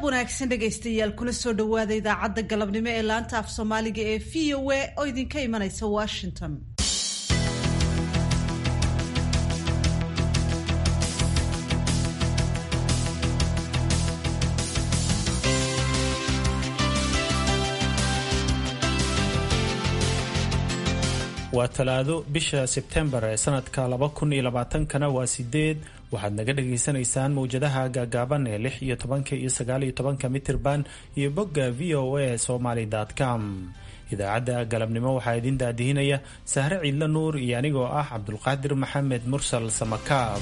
wanaagsan dhegaystayaal kuna soo dhowaada idaacadda galabnimo ee laanta af soomaaliga ee v o a oo idinka imanaysa washington waa talaado bisha sebtembar ee sanadka laba kun iyo labaatankana waa sideed waxaad naga dhagaysanaysaan mawjadaha gaagaaban ee lix iyo tobanka iyo sagaal iyo tobanka mitirban iyo bogga v o a somaly com idaacadda galabnimo waxaa idin daadihinaya sahre ciidla nuur iyo anigoo ah cabdulqaadir maxamed mursal samakaab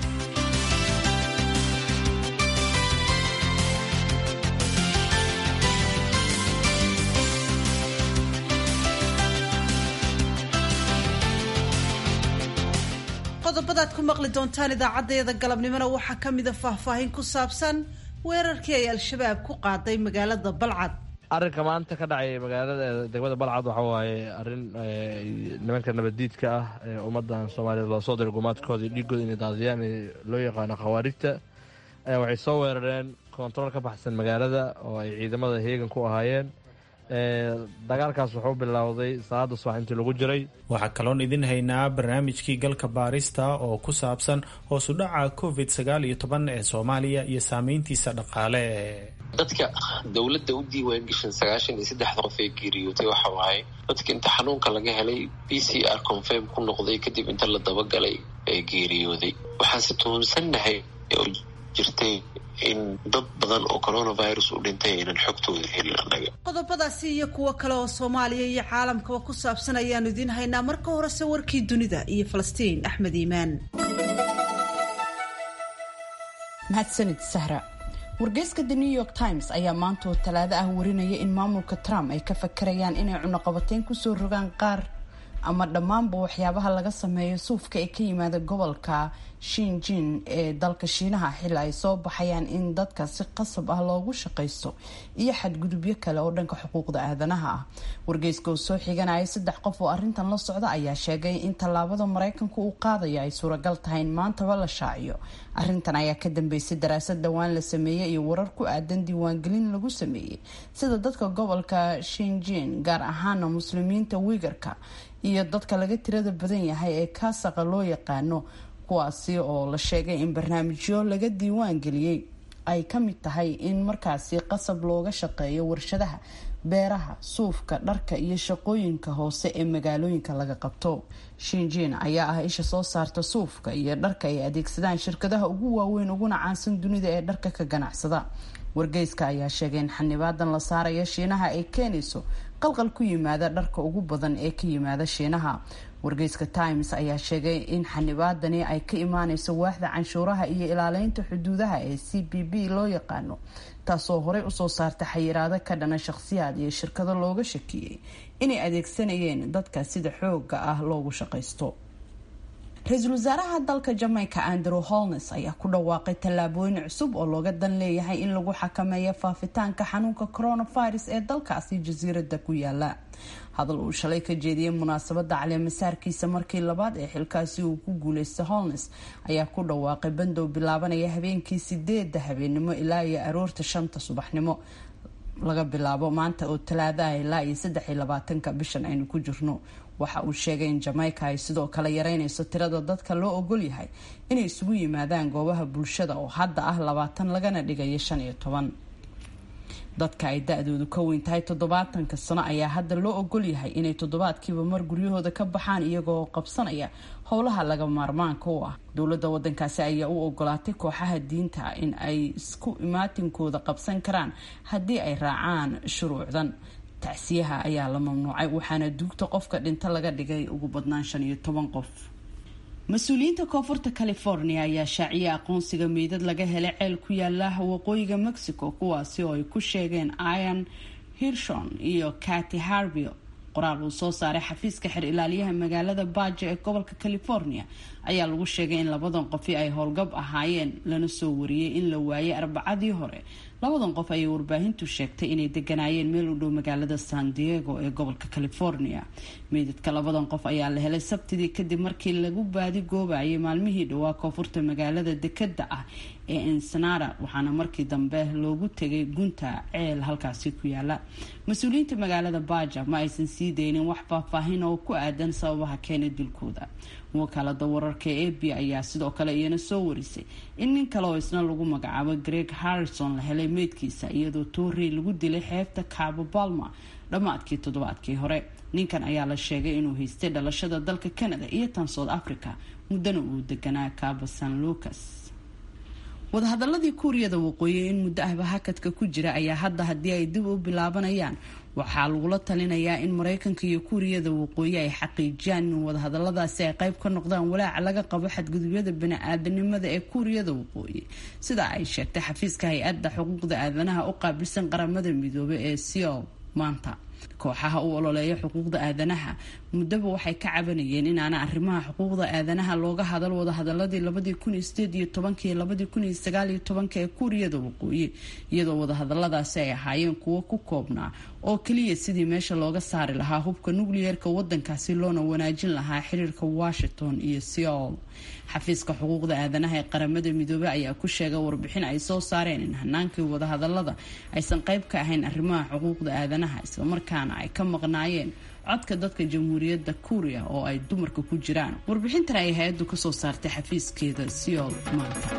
qodobadaad ku maqli doontaan idaacadeeda galabnimona waxaa ka mida faahfaahin ku saabsan weerarkii ay al-shabaab ku qaaday magaalada balcad arrinka maanta ka dhacay magaalada degmada balcad waxa waaye arrin nimanka nabaddiidka ah ee ummaddan soomaaliyeed loo soo diray gumaadkooda iyo dhiiggooda inay daadiyaan loo yaqaano khawaarijta waxay soo weerareen koontarool ka baxsan magaalada oo ay ciidamada heegan ku ahaayeen dagaalkaas wuxuu bilowday salaada subax intii lagu jiray waxaa kaloon idin haynaa barnaamijkii galka baarista oo ku saabsan hoosu dhaca covid sagaal iyo toban ee soomaaliya iyo saameyntiisa dhaqaale dadka dowladda u diiwaan gashan sagaashan iyo saddexda qof ee geeriyootay waxa waaye dadka inta xanuunka laga helay b c r confirm ku noqday kadib inta la dabagalay ee geeriyooday waxaanse tuhunsannahay oo jirtay in dad badan oo coronavirus u dhintay aynan xogtooda helin annaga qodobadaasi iyo kuwo kale oo soomaaliya iyo caalamkaba ku saabsan ayaanu idiin haynaa marka horese warkii dunida iyo falastiin axmed iimaan mahadsanid sahra wargeyska the new york times ayaa maanta oo talaado ah warinaya in maamulka trump ay ka fakarayaan inay cunuqabateyn kusoo rogaan qaar ama dhammaanba waxyaabaha laga sameeyo suufka ee ka yimaada gobolka shinjin ee dalka shiinaha xili ay soo baxayaan in dadka si qasab ah loogu shaqaysto iyo xadgudubyo kale oo dhanka xuquuqda aadanaha ah wargeyska oo soo xiganaya saddex qof oo arintan la socda ayaa sheegay in tallaabada mareykanka uu qaadayo ay suuragal tahay in maantaba la shaaciyo arintan ayaa ka dambeysay daraasad dhowaan la sameeyey iyo warar ku aadan diiwaangelin lagu sameeyey sida dadka gobolka shinjin gaar ahaana muslimiinta wigarka iyo dadka laga tirada badan yahay ee kaasaqa loo yaqaano kuwaasi oo la sheegay in barnaamijyo laga diiwaan geliyey ay ka mid tahay in markaasi qasab looga shaqeeyo warshadaha beeraha suufka dharka iyo shaqooyinka hoose ee magaalooyinka laga qabto shinjin ayaa ah isha soo saarta suufka iyo dharka ay adeegsadaan shirkadaha ugu waaweyn uguna caansan dunida ee dharka ka ganacsada wargeyska ayaa sheegay in xanibaadan la saaraya shiinaha ay keenayso qalqal ku yimaada dharka ugu badan ee ka yimaada shiinaha wargeyska times ayaa sheegay in xanibaadani ay ka imaaneyso waaxda canshuuraha iyo ilaaleynta xuduudaha ee c b b loo yaqaano taasoo horey usoo saarta xayiraado ka dhana shaqhsiyaad iyo shirkado looga shakiyey inay adeegsanayeen dadka sida xooga ah loogu shaqaysto ra-iisul wasaaraha dalka jamaica andrew holnes ayaa ku dhawaaqay tallaabooyin cusub oo looga dan leeyahay in lagu xakameeyo faafitaanka xanuunka coronavirus ee dalkaasi jasiirada ku yaala hadal uu shalay ka jeediyey munaasabada caleemasaarkiisa markii labaad ee xilkaasi uu ku guuleystay holnes ayaa ku dhawaaqay bandow bilaabanaya habeenkii sideeda habeenimo ilaa iyo aroorta shanta subaxnimo laga bilaabo maanta oo talaadaha ilaa iyo saddex iyo labaatanka bishan aynu ku jirno waxa uu sheegay in jamaica ay sidoo kale yareynayso tirada dadka loo ogol yahay inay isugu yimaadaan goobaha bulshada oo hadda ah labaatan lagana dhigayo shan iyo toban dadka ay da-doodu ka weyn tahay toddobaatanka sano ayaa hadda loo ogol yahay inay toddobaadkiiba mar guryahooda ka baxaan iyagoo qabsanaya howlaha laga maarmaanka u ah dowladda wadankaasi ayaa u ogolaatay kooxaha diinta in ay isku imaatinkooda qabsan karaan haddii ay raacaan shuruucdan tacsiyaha ayaa la mamnuucay waxaana duugta qofka dhinta laga dhigay ugu badnaan shan iyo toban qof mas-uuliyiinta koonfurta california ayaa shaaciyay aqoonsiga meydad laga helay ceel ku yaala waqooyiga mexico kuwaasi oo ay ku sheegeen ian hirshon iyo cati harvio qoraal uu soo saaray xafiiska xer ilaaliyaha magaalada baajo ee gobolka california ayaa lagu sheegay in labadan qofi ay howlgab ahaayeen lana soo wariyey in la waayay arbacadii hore labadan qof ayay warbaahintu sheegtay inay deganaayeen meel u dhow magaalada san diego ee gobolka california meydadka labadan qof ayaa la helay sabtidii kadib markii lagu baadi goobayay maalmihii dhowaa koonfurta magaalada dekada ah ee ensenada waxaana markii dambe loogu tegay gunta ceel halkaasi ku yaala mas-uuliyiinta magaalada baja ma aysan sii daynin wax faahfaahin oo ku aadan sababaha keenay dilkooda wakaalada wararka ee ab ayaa sidoo kale iyana soo warisay in nin kale oo isna lagu magacaabo greg harrison la helay meydkiisa iyadoo toorey lagu dilay xeebta cabo balma dhammaadkii toddobaadkii hore ninkan ayaa la sheegay inuu haystay dhalashada dalka canada iyo tan south africa muddana uu deganaa cabo san lucas wadahadaladii kuuriyada waqooyi in muddo ahba hakadka ku jira ayaa hadda haddii ay dib u bilaabanayaan waxaa lagula talinayaa in mareykanka iyo kuuriyada waqooyi ay xaqiijiyaan in wadahadaladaasi ay qayb ka noqdaan walaaca laga qabo xadgudubyada bani-aadanimada ee kuuriyada waqooyi sida ay sheegtay xafiiska hay-adda xuquuqda aadanaha u qaabilsan qaramada midoobay ee seol maanta kooxaha u ololeeya xuquuqda aadanaha muddaba waxay ka cabanayeen inaana arrimaha xuquuqda aadanaha looga hadal wadahadaladii labadii kun iyo sideed iyo tobanka iyo labadii kun iyo sagaal iyo tobanka ee kuuriyada waqooyi iyadoo wadahadaladaasi ay ahaayeen kuwo ku koobnaa oo keliya sidii meesha looga saari lahaa hubka nukliyeerka wadankaasi loona wanaajin lahaa xiriirka washington iyo seol xafiiska xuquuqda aadanaha ee qaramada midoobey ayaa ku sheegay warbixin ay soo saareen in hanaankii wadahadalada aysan qayb ka ahayn arrimaha xuquuqda aadanaha islamarkaana ay ka maqnaayeen codka dadka jamhuuriyadda kuuriya oo ay dumarka ku jiraan warbixintan ay hay-addu kasoo saartay xafiiskeeda seol maanta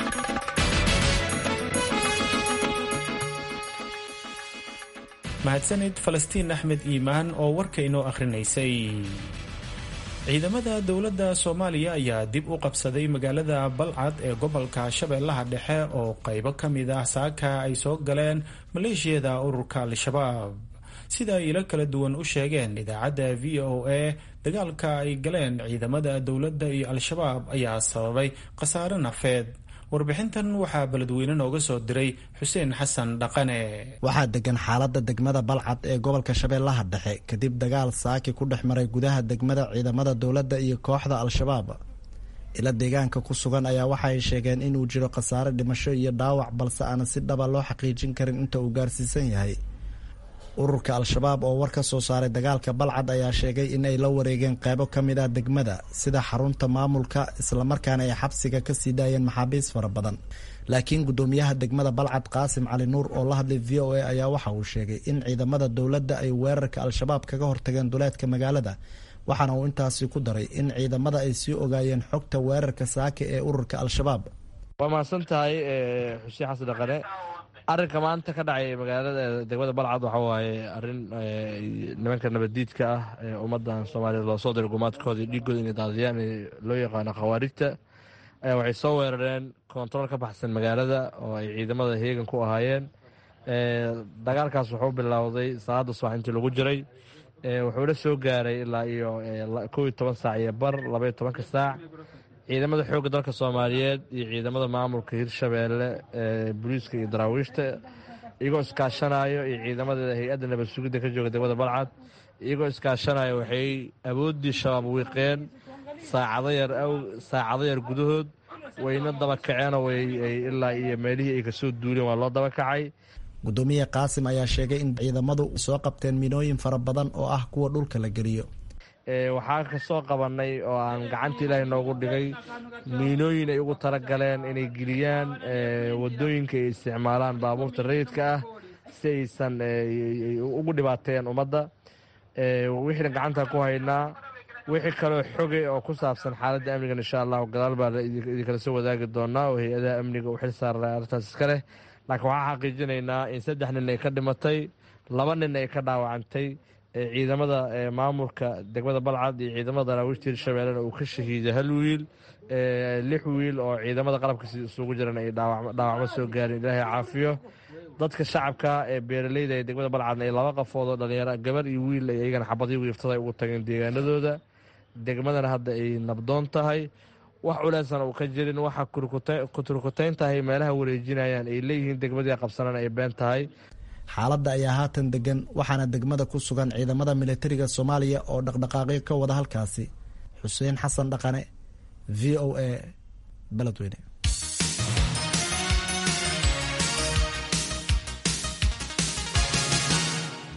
mahadsanid falastiin axmed iimaan oo warka inoo akhrinaysay ciidamada dowladda soomaaliya ayaa dib u qabsaday magaalada balcad ee gobolka shabeellaha dhexe oo qaybo ka mid ah saaka ay soo galeen maleeshiyada ururka al-shabaab sida ay ilo kala duwan u sheegeen idaacadda v o a dagaalka ay galeen ciidamada dowladda iyo al-shabaab ayaa sababay khasaare nafeed warbixintan waxaa beledweyne nooga soo diray xuseen xasan dhaqane waxaa degan xaaladda degmada balcad ee gobolka shabeellaha dhexe kadib dagaal saaki ku dhex maray gudaha degmada ciidamada dowladda iyo kooxda al-shabaab ila deegaanka ku sugan ayaa waxa ay sheegeen inuu jiro khasaare dhimasho iyo dhaawac balse aana si dhaba loo xaqiijin karin inta uu gaarsiisan yahay ururka al-shabaab oo war ka soo saaray dagaalka balcad ayaa sheegay in ay la wareegeen qeybo ka mid ah degmada sida xarunta maamulka islamarkaana ay xabsiga kasii daayeen maxaabiis fara badan laakiin guddoomiyaha degmada balcad qaasim cali nuur oo la hadlay v o a ayaa waxa uu sheegay in ciidamada dowladda ay weerarka al-shabaab kaga hortageen duleedka magaalada waxaana uu intaasi ku daray in ciidamada ay sii ogaayeen xogta weerarka saaka ee ururka al-shabaab waa mahadsan tahay xuseen xasan dhaqane arrinka maanta ka dhacay magaalada degmada balcad waxa waaye arrin nimanka nabaddiidka ah ee ummaddan soomaaliyeed loo soo diray gumaadkoodii dhiigooda inay daadiyaan loo yaqaano khawaarijta ayaa waxay soo weerareen kontarool ka baxsan magaalada oo ay ciidamada heegan ku ahaayeen dagaalkaas wuxuu bilowday salaada subax intii lagu jiray wuxuuna soo gaaray ilaa iyo kow iyo toban saac iyo bar labaiyo tobanka saac ciidamada xoogga dalka soomaaliyeed iyo ciidamada maamulka hirshabeelle booliiska iyo daraawiishta iyagoo iskaashanayo iyo ciidamada hay-adda nabad sugidda ka jooga degmada balcad iyagoo iskaashanayo waxay awooddii shabaab wiiqeen saacado yar gudahood wayna daba kaceenoo ilaa iyo meelihii ay kasoo duuleen waa loo daba kacay guddoomiye qaasim ayaa sheegay in ciidamadu soo qabteen minooyin fara badan oo ah kuwa dhulka la geliyo waxaa kasoo qabanay oo aan gacanta ilaahay noogu dhigay miinooyin ay ugu talagaleen inay geliyaan wadooyinka ay isticmaalaan baabuurta rayidka ah si aysan ugu dhibaateeyaan ummadda wixiina gacanta ku haynaa wixii kaloo xoge oo ku saabsan xaaladda amnigan insha allahu gadaal baa idinkala soo wadaagi doonaa oo hay-adaha amniga u xil saara arrintaas iska leh laakiin waxaa xaqiijinaynaa in saddex nin ay ka dhimatay laba nin ay ka dhaawacantay ciidamada maamulka degmada balcad iyo ciidamada daraawiishta hirshabeellena uu ka shahiiday hal wiil lix wiil oo ciidamada qalabka isugu jiran ay dhaawacmo soo gaarin ilaahay caafiyo dadka shacabka ee beeraleyda ee degmada balcadna ay laba qafood oo dhalinyaro gabar iyo wiil ay iyagana xabadii wiiftada ay ugu tageen deegaanadooda degmadana hadda ay nabdoon tahay wax culeysana uu ka jirin waxa kuturkutayn tahay meelaha wareejinayaan ay leeyihiin degmadii qabsanana ay been tahay xaaladda ayaa haatan degan waxaana degmada ku sugan ciidamada militariga soomaaliya oo dhaqdhaqaaqyo ka wada halkaasi xuseen xasan dhaqane v o a beledweyne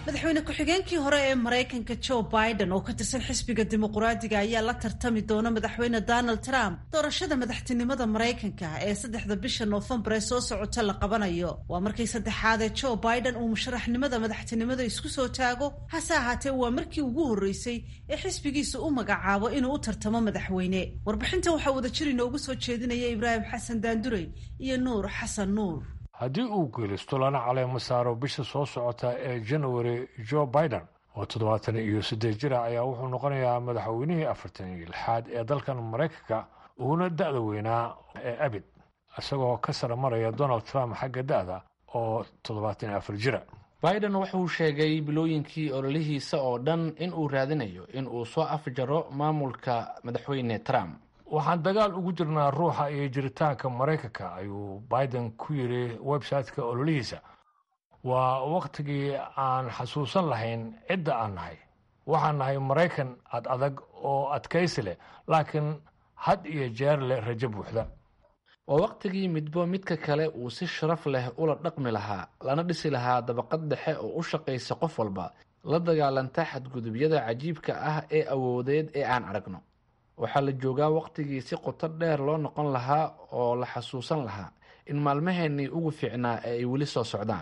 madaxweyne ku-xigeenkii hore ee maraykanka joe biden oo ka tirsan xisbiga dimuquraadiga ayaa la tartami doona madaxweyne donald trump doorashada madaxtinimada maraykanka ee saddexda bisha noofembar ee soo socota la qabanayo waa markii saddexaad ee joe biden uu musharaxnimada madaxtinimada isku soo taago hase ahaatee waa markii ugu horreysay ee xisbigiisa u magacaabo inuu u tartamo madaxweyne warbixinta waxaa wadajir inoogu soo jeedinaya ibraahim xasan daandurey iyo nuur xasan nuur haddii uu geelisto lana caleemo saaro bisha soo socota ee january joe biden oo toddobaatan iyo siddeed jira ayaa wuxuu noqonayaa madaxweynihii afartan iyo lixaad ee dalkan maraykanka uuna da-da weynaa ee abid isagoo ka sara maraya donald trump xagga da-da oo toddobaatan iyo afar jira biden wuxuu sheegay bilooyinkii ololihiisa oo dhan in uu raadinayo in uu soo afjaro maamulka madaxweyne trump waxaan dagaal ugu jirnaa ruuxa iyo jiritaanka maraykanka ayuu biden ku yidhi website-ka ololihiisa waa wakhtigii aan xasuusan lahayn cidda aan nahay waxaan nahay maraykan ad adag oo adkaysi leh laakiin had iyo jeer leh rajo buuxda waa wakhtigii midbo midka kale uu si sharaf leh ula dhaqmi lahaa lana dhisi lahaa dabaqad dhexe oo u shaqaysa qof walba la dagaalanta xadgudubyada cajiibka ah ee awoodeed ee aan aragno waxaa la joogaa wakhtigii si qoto dheer loo noqon lahaa oo la xasuusan lahaa in maalmaheennii ugu fiicnaa ee ay weli soo socdaan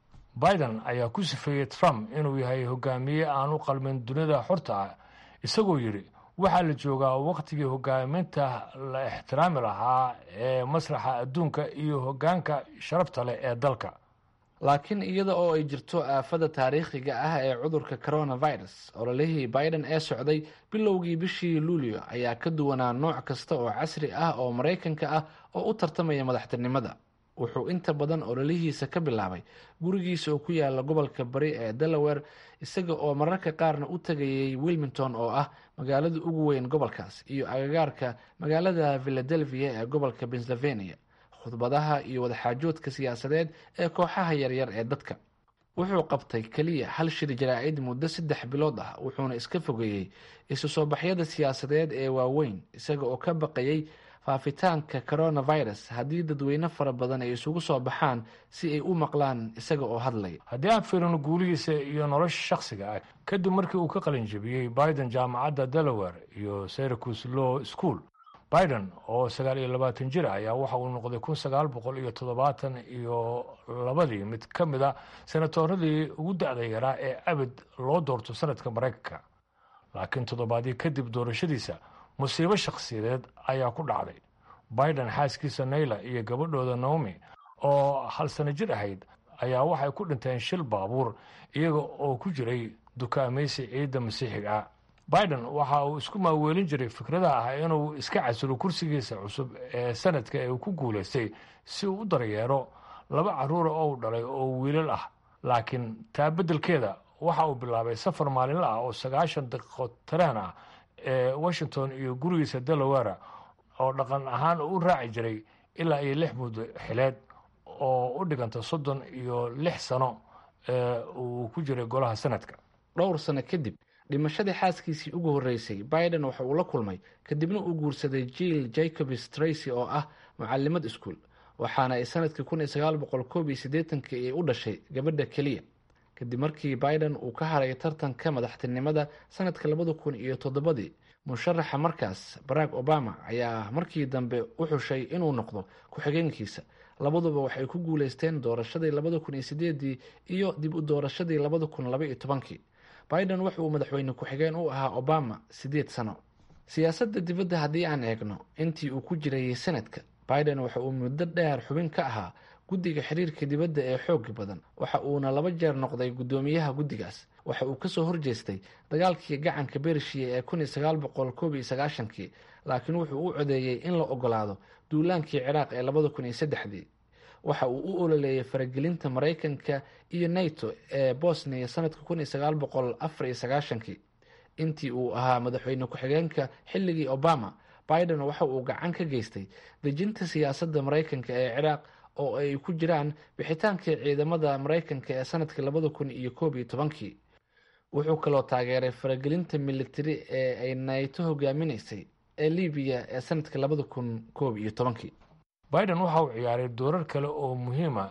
biden ayaa ku sifeeyey trump inuu yahay hogaamiye aan u qalmin dunida xorta ah isagoo yidhi waxaa la joogaa wakhtigii hogaaminta la ixtiraami lahaa ee masraxa adduunka iyo hoggaanka sharafta leh ee dalka laakiin iyada oo ay jirto aafada taariikhiga ah ee cudurka coronavirus ololihii biden ee socday bilowgii bishii luulyo ayaa ka duwanaa nooc kasta oo casri ah oo maraykanka ah oo u tartamaya madaxtinimada wuxuu inta badan ololihiisa ka bilaabay gurigiisa oo ku yaala gobolka bari ee delaware isaga oo mararka qaarna u tagayay wilmington oo ah magaalada ugu weyn gobolkaas iyo agagaarka magaalada philadelphia ee gobolka pennsylvania khudbadaha iyo wadaxaajoodka siyaasadeed ee kooxaha yaryar ee dadka wuxuu qabtay keliya hal shir jaraa-id muddo saddex bilood ah wuxuuna iska fogeeyey isu soo baxyada siyaasadeed ee waaweyn isaga oo ka baqayay faafitaanka coronavirus haddii dadweyne fara badan ay isugu soo baxaan si ay u maqlaan isaga oo hadlaya haddii aan fiirino guulihiisa iyo nolosha shakhsiga ah kadib markii uu ka qalin jebiyey biden jaamacadda delaware iyo syracuse law school biden oo sagaal iyo labaatan jir ah ayaa waxa uu noqday kun sagaal boqol iyo toddobaatan iyo labadii mid ka mid a senatoradii ugu da-da yaraa ee abid loo doorto sanadka maraykanka laakiin toddobaadii kadib doorashadiisa musiibo shakhsiyadeed ayaa ku dhacday biden xaaskiisa nayla iyo gabadhooda naomi oo hal sano jir ahayd ayaa waxay ku dhinteen shil baabuur iyaga oo ku jiray dukaamaysi ciidda masiixiga ah biden waxa uu isku maaweelin jiray fikrada ah inuu iska casilo kursigiisa cusub ee sanadka ee uu ku guulaystay si uu u daryeero laba carruura oo u dhalay oo wiilal ah laakiin taa beddelkeeda waxa uu bilaabay safar maalinla ah oo sagaashan daqiiqo tareen ah ee washington iyo gurigiisa delaware oo dhaqan ahaan u raaci jiray ilaa iyo lix muddo xileed oo u dhiganta soddon iyo lix sano ee uu ku jiray golaha sanadka dhowr sano kadib dhimashadii xaaskiisii ugu horreysay biden waxa uu la kulmay kadibna uu guursaday jill jacobs tracy oo ah mucalimad iskuol waxaana ay sanadkii kun iyo sagaal boqol koob iyo siddeetankii ay u dhashay gabadha keliya kadib markii biden uu ka haray tartanka madaxtinimada sanadka labada kun iyo toddobadii musharaxa markaas barack obama ayaa markii dambe u xushay inuu noqdo ku-xigeenkiisa labaduba waxay ku guuleysteen doorashadii labada kun iyo sideedii iyo dib u doorashadii labada kun laba iyo tobankii biden waxa uu madaxweyne ku-xigeen u ahaa obama siddeed sano siyaasadda dibadda haddii aan eegno intii uu ku jirayay sanadka biden waxa uu muddo dheer xubin ka ahaa guddiga xiriirka dibadda ee xooga badan waxa uuna laba jeer noqday guddoomiyaha guddigaas waxa uu kasoo horjeestay dagaalkii gacanka bershiya ee kun iyo sagaal boqol koob iyo sagaashankii laakiin wuxuu u codeeyey in la ogolaado duulaankii ciraaq ee labada kun iyo saddexdii waxa uu u ololeeyay faragelinta maraykanka iyo nato ee bosnia sanadka kun iyo sagaal boqol afar iyo sagaashankii intii uu ahaa madaxweyne ku-xigeenka xilligii obama biden waxa uu gacan ka geystay dejinta siyaasadda maraykanka ee ciraaq oo ay ku jiraan bixitaankii ciidamada maraykanka ee sanadka labada kun iyo koob iyo tobankii wuxuu kaloo taageeray faragelinta militari ee ay nato hogaaminaysay ee libiya ee sanadka labada kun koob iyo tobankii biden waxa uu ciyaaray doorar kale oo muhiima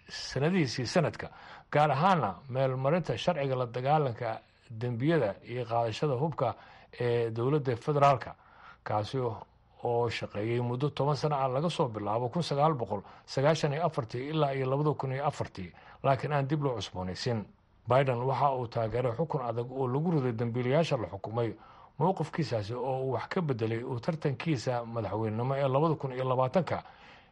sanadihiisii sanadka gaar ahaana meelmarinta sharciga la dagaalanka dembiyada iyo qaadashada hubka ee dowladda federaalka kaasi oo shaqeeyey muddo toban sana ah laga soo bilaabo kun sagaal boqol sagaashan iyo afartii ilaa iyo labada kun iyo afartii laakiin aan dib loo cusboonaysin biden waxa uu taageeray xukun adag oo lagu riday dambiilayaasha la xukumay mowqifkiisaasi oo uu wax ka bedelay uu tartankiisa madaxweynenimo ee labada kun iyo labaatanka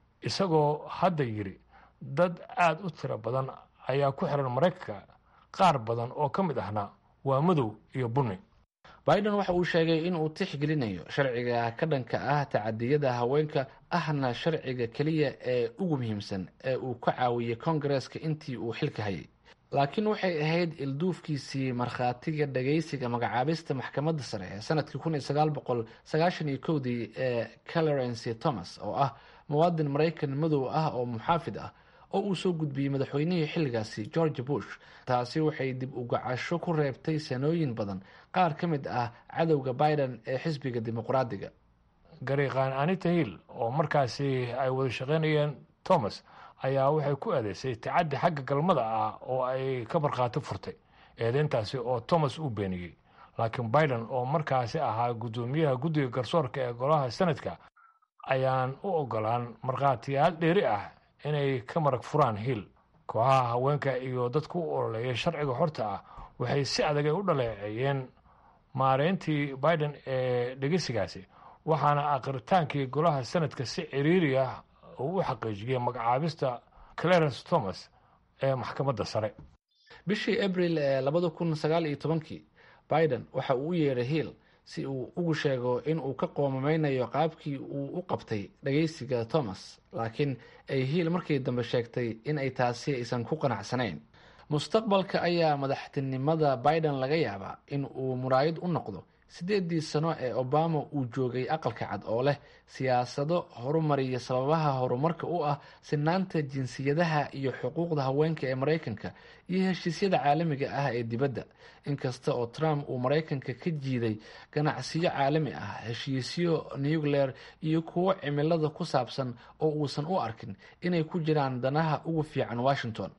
isagoo hadda yidhi dad aada u tiro badan ayaa ku xiran maraykanka qaar badan oo ka mid ahna waa madow iyo bunni biden waxa uu sheegay in uu tixgelinayo sharciga ka dhanka ah tacadiyada haweenka ahna sharciga keliya ee ugu muhiimsan ee uu ka caawiyey kongareska intii uu xilka hayay laakiin waxay ahayd ilduufkiisii markhaatiga dhagaysiga magacaabista maxkamadda sare ee sanadkii kun iyo sagaal boqol sagaashan iyo kowdii ee clarence thomas oo ah muwaadin maraykan madow ah oo muxaafid ah oo uu soo gudbiyey madaxweynihii xilligaasi george bush taasi waxay dib ugacasho ku reebtay sanooyin badan qaar ka mid ah cadowga biden ee xisbiga dimuqraadiga gariiqaan anita hill oo markaasi ay wada shaqaynayeen thomas ayaa waxay ku eedeysay tacaddi xagga galmada ah oo ay ka markhaati furtay eedeyntaasi oo thomas uu beeniyey laakiin biden oo markaasi ahaa guddoomiyaha guddiga garsoorka ee golaha senadka ayaan u ogolaan markhaatiyaal dheeri ah inay ka marag furaan hill kooxaha haweenka iyo dadka u ololeeya sharciga xorta ah waxay si adag ay u dhaleeceeyeen maareyntii biden ee dhegeysigaasi waxaana aqritaankii golaha senadka si ciriiri ah uu u xaqiijiyey magacaabista clarence thomas ee maxkamadda sare bishii abril ee labada kun sagaal iyo tobankii biden waxa uu u yeedhay hill si uu ugu sheego in uu ka qoomameynayo qaabkii uu u qabtay dhageysiga thomas laakiin ay hiil markii dambe sheegtay in ay taasi aysan ku qanacsanayn mustaqbalka ayaa madaxtinimada biden laga yaabaa in uu muraayad u noqdo sideedii sano ee obama uu joogay aqalka cad oo leh siyaasado horumariya sababaha horumarka u ah sinaanta jinsiyadaha iyo xuquuqda haweenka ee maraykanka iyo heshiisyada caalamiga ah ee dibadda inkasta oo trump uu maraykanka ka jiiday ganacsiyo caalami ah heshiisyo nucleer iyo kuwo cimilada ku saabsan oo uusan u arkin inay ku jiraan danaha ugu fiican washington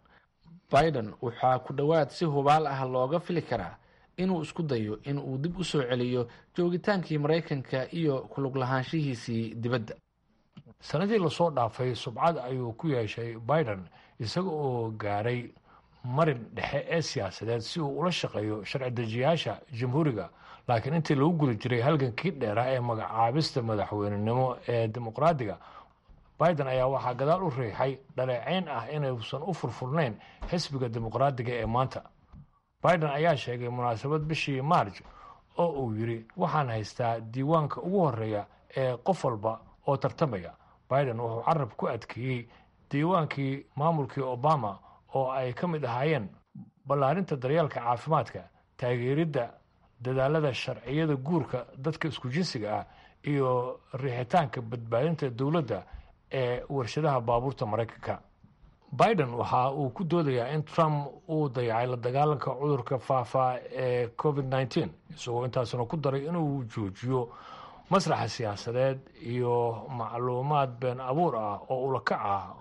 biden waxaa ku dhowaad si hubaal ah looga fili karaa inuu isku dayo in uu dib u soo celiyo joogitaankii maraykanka iyo kulug lahaanshihiisii dibadda sanadii lasoo dhaafay subcad ayuu ku yeeshay biden isaga oo gaaray marin dhexe ee siyaasadeed si uu ula shaqeeyo sharci dejiyaasha jamhuuriga laakiin intii lagu guda jiray halgankii dheerah ee magacaabista madaxweynenimo ee dimuqraadiga biden ayaa waxaa gadaal u riixay dhaleeceyn ah inuusan u furfurnayn xisbiga dimuqraadiga ee maanta biden ayaa sheegay munaasabad bishii maarj oo uu yidhi waxaan haystaa diiwaanka ugu horeeya ee qof walba oo tartamaya biden wuxuu carab ku adkeeyey diiwaankii maamulkii obama oo ay ka mid ahaayeen ballaarinta daryeelka caafimaadka taageeridda dadaalada sharciyada guurka dadka isku jinsiga ah iyo riixitaanka badbaadinta dowladda ee warshadaha baabuurta maraykanka biden waxa uu ku doodayaa in trump uu dayacay la dagaalanka cudurka faafaa ee covid nneteen isagoo intaasuna ku daray inuu joojiyo masraxa siyaasadeed iyo macluumaad been abuur ah oo ulakac ah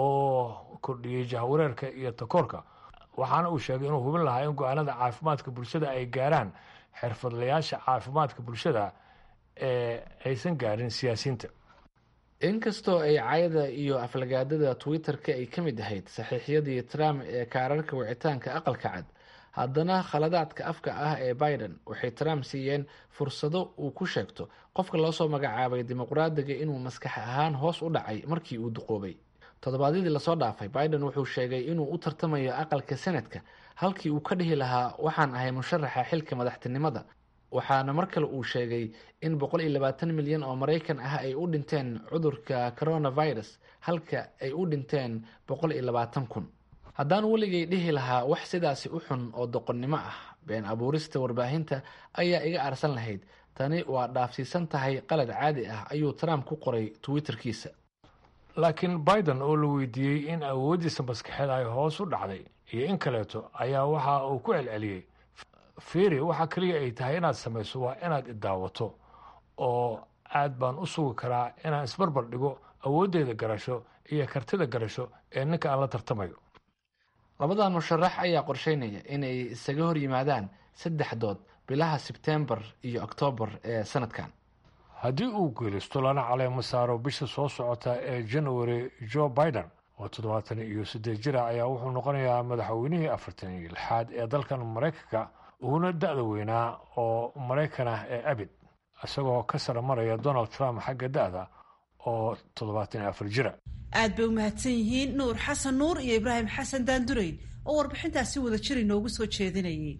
oo kordhiyey jahwareerka iyo takoorka waxaana uu sheegay inuu hubin lahaa in go-aanada caafimaadka bulshada ay gaaraan xirfadlayaasha caafimaadka bulshada ee aysan gaarin siyaasiyiinta inkastoo ay cayda iyo aflagaadada twitter-ka ay ka mid ahayd saxiixyadii trump ee kaararka wicitaanka aqalka cad haddana khaladaadka afka ah ee biden waxay trump siiyeen fursado uu ku sheegto qofka loo soo magacaabay dimuqraadiga inuu maskax ahaan hoos u dhacay markii uu duqoobay toddobaadyadii lasoo dhaafay biden wuxuu sheegay inuu u tartamayo aqalka senadka halkii uu ka dhihi lahaa waxaan ahay musharaxa xilka madaxtinimada waxaana mar kale uu sheegay in boqol iyo labaatan milyan oo maraykan ah ay u dhinteen cudurka coronavirus halka ay u dhinteen boqol iyo labaatan kun haddaan weligay dhihi lahaa wax sidaasi u xun oo doqonnimo ah been abuurista warbaahinta ayaa iga arsan lahayd tani waa dhaafsiisan tahay qalad caadi ah ayuu trump ku qoray twitterkiisa laakiin biden oo la weydiiyey in awooddiisa maskaxeed ay hoos u dhacday iyo in kaleeto ayaa waxa uu ku celceliyey fiiri waxa keliya ay tahay inaad samayso waa inaad idaawato oo aad baan u sugi karaa inaan isbarbar dhigo awooddeeda garasho iyo kartida garasho ee ninka aan la tartamayo labadan musharax ayaa qorsheynaya inay isaga hor yimaadaan saddex dood bilaha sebtembar iyo oktoobar ee sanadkan haddii uu geelisto lana caleemo saaro bisha soo socota ee january joe biden oo toddobaatan iyo siddeed jira ayaa wuxuu noqonayaa madaxweynihii afartan iyo lixaad ee dalkan maraykanka uuna da-da weynaa oo maraykan ah ee abid isagoo ka sara maraya donald trump xagga da-da oo toddobaatan iyo afar jira aad bay u mahadsan yihiin nuur xasan nuur iyo ibraahim xasan daandureyn oo warbixintaasi wada jir inoogu soo jeedinayay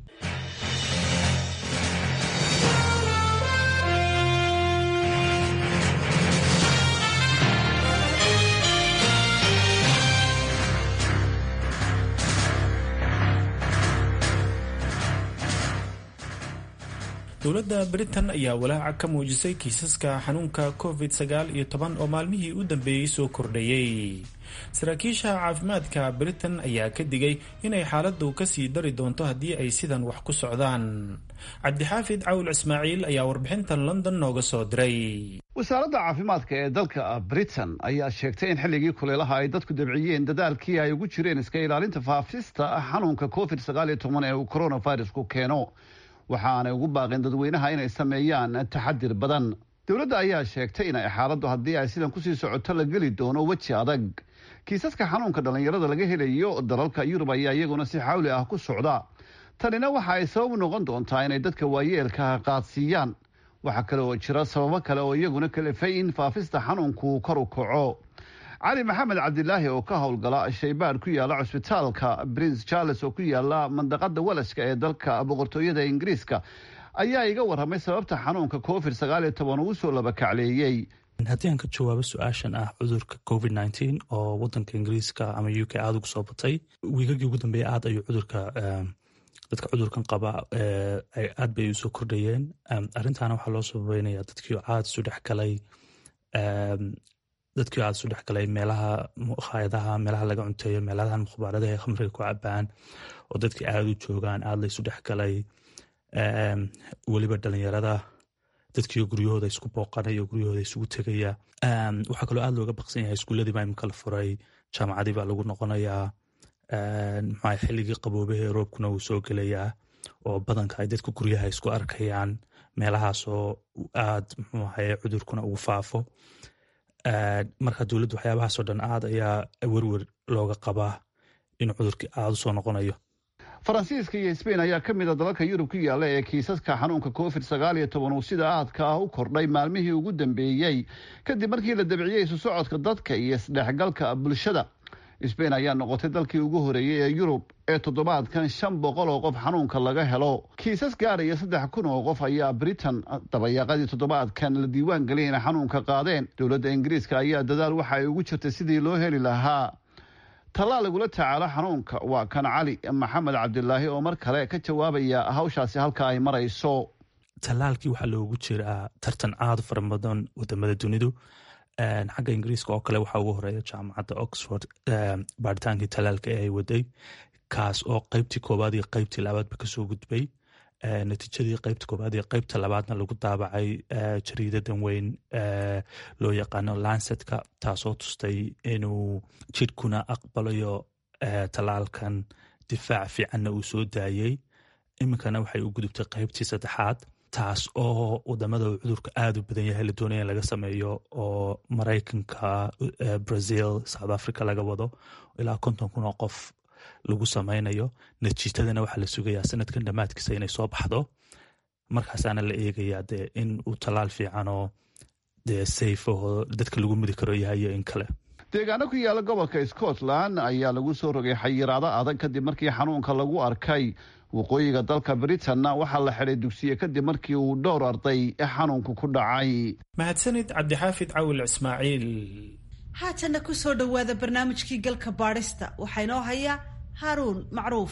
dowladda britain ayaa walaaca ka muujisay kiisaska xanuunka covid sagaal iyo toban oo maalmihii u dambeeyey soo kordhayey saraakiisha caafimaadka britain ayaa ka digay inay xaaladdu kasii dari doonto haddii ay sidan wax ku socdaan cabdixaafid cawl ismaaciil ayaa warbixintan london nooga soo diray wasaaradda caafimaadka ee dalka britain ayaa sheegtay in xilligii kuleelaha ay dadku dabciyeen dadaalkii ay ugu jireen iska ilaalinta faafista xanuunka covid sagaal iyo toban ee uu coronavirusku keeno waxaanay ugu baaqeen dadweynaha inay sameeyaan taxadir badan dowladda ayaa sheegtay inay xaaladdu haddii ay sidan kusii socoto la geli doono weji adag kiisaska xanuunka dhallinyarada laga helayo dalalka yurub ayaa iyaguna si xawli ah ku socda tanina waxa ay sabab noqon doontaa inay dadka waayeelka qaadsiiyaan waxaa kale oo jira sababo kale oo iyaguna kalifay in faafista xanuunku kor u kaco cali maxamed cabdilaahi oo ka howlgala shaybaadh ku yaala cusbitaalka prince charles oo ku yaala mandaqada walashka ee dalka boqortooyada ingiriiska ayaa iga warramay sababta xanuunka covid sagaal iyo toban uu soo labakacleeyey haddii aan ka jawaabo su-aashan ah cudurka covid nneteen oo wadanka ingiriiska ama u k aada ugu soo batay wiigagii ugu dambeeya aad ayuu cudurka dadka cudurkan qaba aad bay usoo kordhayeen arrintaana waxaa loo sababeynaya dadkii aad isu dhexgalay dadkii aad isu dhexgalay meelaha hayadaha meelaha laga cunteeyo meelahan mukhbaaradaha ee khamriga ku cabaan oo dadkii aada u joogaan aada laysu dhexgalay weliba dhalinyarada dadkii guryahooda isku booqanaya guryahooda isugu tegaya waxaa kaloo aada looga baqsan yahay iskuuladii baa imika la furay jaamacadii baa lagu noqonayaa maxaa xilligii qaboobahee roobkuna wuu soo gelayaa oo badanka ay dadka guryaha isku arkayaan meelahaasoo aad muxuu ahaye cudurkuna ugu faafo marka dowladdu waxyaabahaasoo dhan aad ayaa werwer looga qabaa in cudurkii aada usoo noqonayo faransiiska iyo sbain ayaa ka mid a dalalka yurub ku yaalla ee kiisaska xanuunka covid sagaal iyo toban uu sida aadka ah u kordhay maalmihii ugu dambeeyey kadib markii la dabciyey isu socodka dadka iyo isdhexgalka bulshada sbain ayaa noqotay dalkii ugu horeeyey ee yurub ee toddobaadkan shan boqol oo qof xanuunka laga helo kiisas gaaraya saddex kun oo qof ayaa britain dabayaaqadii toddobaadkan la diiwaan geliyay inay xanuunka qaadeen dowladda ingiriiska ayaa dadaal waxa ay ugu jirtay sidii loo heli lahaa tallaal lagula tacaalo xanuunka waa kan cali maxamed cabdilaahi oo mar kale ka jawaabaya hawshaasi halka ay marayso tallaalkii waxaa loogu jiraa tartan aada fara badan wadamada dunidu xagga ingiriiska oo kale waxaa ugu horeeya jaamacadda oxford baaritaankii tallaalka ee ay waday kaas oo qeybtii koowaad iyo qeybtii labaadba kasoo gudbay natiijadii qeybta koowaad iyo qeybta labaadna lagu daabacay jariidadan weyn loo yaqaano lansetka taasoo tustay inuu jidhkuna aqbalayo tallaalkan difaac fiicanna uu soo daayey iminkana waxay u gudubtay qeybtii saddexaad taas oo wadamada uu cudurka aada u badan yahay la doonaya in laga sameeyo oo maraykanka brazil south africa laga wado ilaa konton kun oo qof lagu sameynayo natiijadana waxaa la sugayaa sanadkan dhammaadkiisa inay soo baxdo markaasaana la eegayaa dee in uu tallaal fiicanoo dee safe oo dadka lagu mudi karo yahay iyo in kale deegaano ku yaala gobolka scotland ayaa lagu soo rogay xayiraado adag kadib markii xanuunka lagu arkay waqooyiga dalka britanna waxaa la xidhay dugsiye kadib markii uu dhowr arday xanuunku ku dhacay mahadsanid cabdixaafid cawil ismaaciil haatanna ku soo dhowaada barnaamijkii galka baadhista waxaa inoo haya haaruun macruuf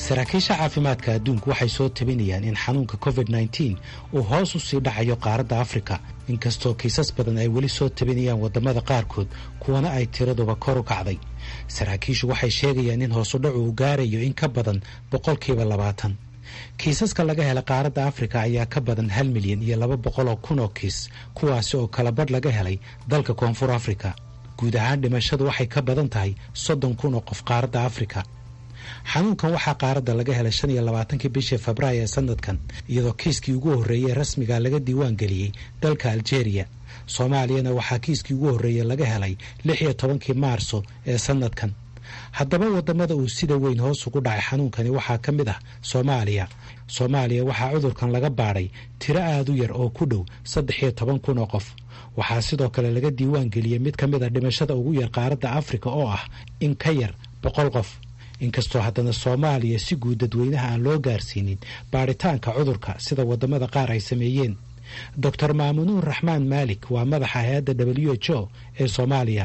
saraakiisha caafimaadka adduunku waxay soo tabinayaan in xanuunka covid nteen uu hoos u sii dhacayo qaaradda afrika inkastoo kiisas badan ay weli soo tabinayaan waddamada qaarkood kuwana ay tiraduba kor u kacday saraakiishu waxay sheegayaan in hoosudhacu uu gaarayo in ka badan boqolkiiba labaatan kiisaska laga hela qaaradda afrika ayaa ka badan hal milyan iyo laba boqol oo kun oo kiis kuwaasi oo kala badh laga helay dalka koonfur afrika guud ahaan dhimashadu waxay ka badan tahay soddon kun oo qof qaaradda afrika xanuunkan waxaa qaaradda laga helay shan iyo labaatankii bishii febraayo ee sanadkan iyadoo kiiskii ugu horreeyey rasmiga laga diiwaan geliyey dalka aljeeriya soomaaliyana waxaa kiiskii ugu horreeyey laga helay lix iyo tobankii maarso ee sanadkan haddaba waddamada uu sida weyn hoos ugu dhacay xanuunkani waxaa ka mid ah soomaaliya soomaaliya waxaa cudurkan laga baadhay tiro aad u yar oo ku dhow saddex iyo toban kun oo qof waxaa sidoo kale laga diiwaan geliyey mid ka mid a dhimashada ugu yar qaaradda afrika oo ah in ka yar boqol qof inkastoo haddana soomaaliya si guud dadweynaha aan loo gaarsiinin baadhitaanka cudurka sida waddamada qaar ay sameeyeen doctor maamunuur raxmaan maalik waa madaxa hay-adda w h o ee soomaaliya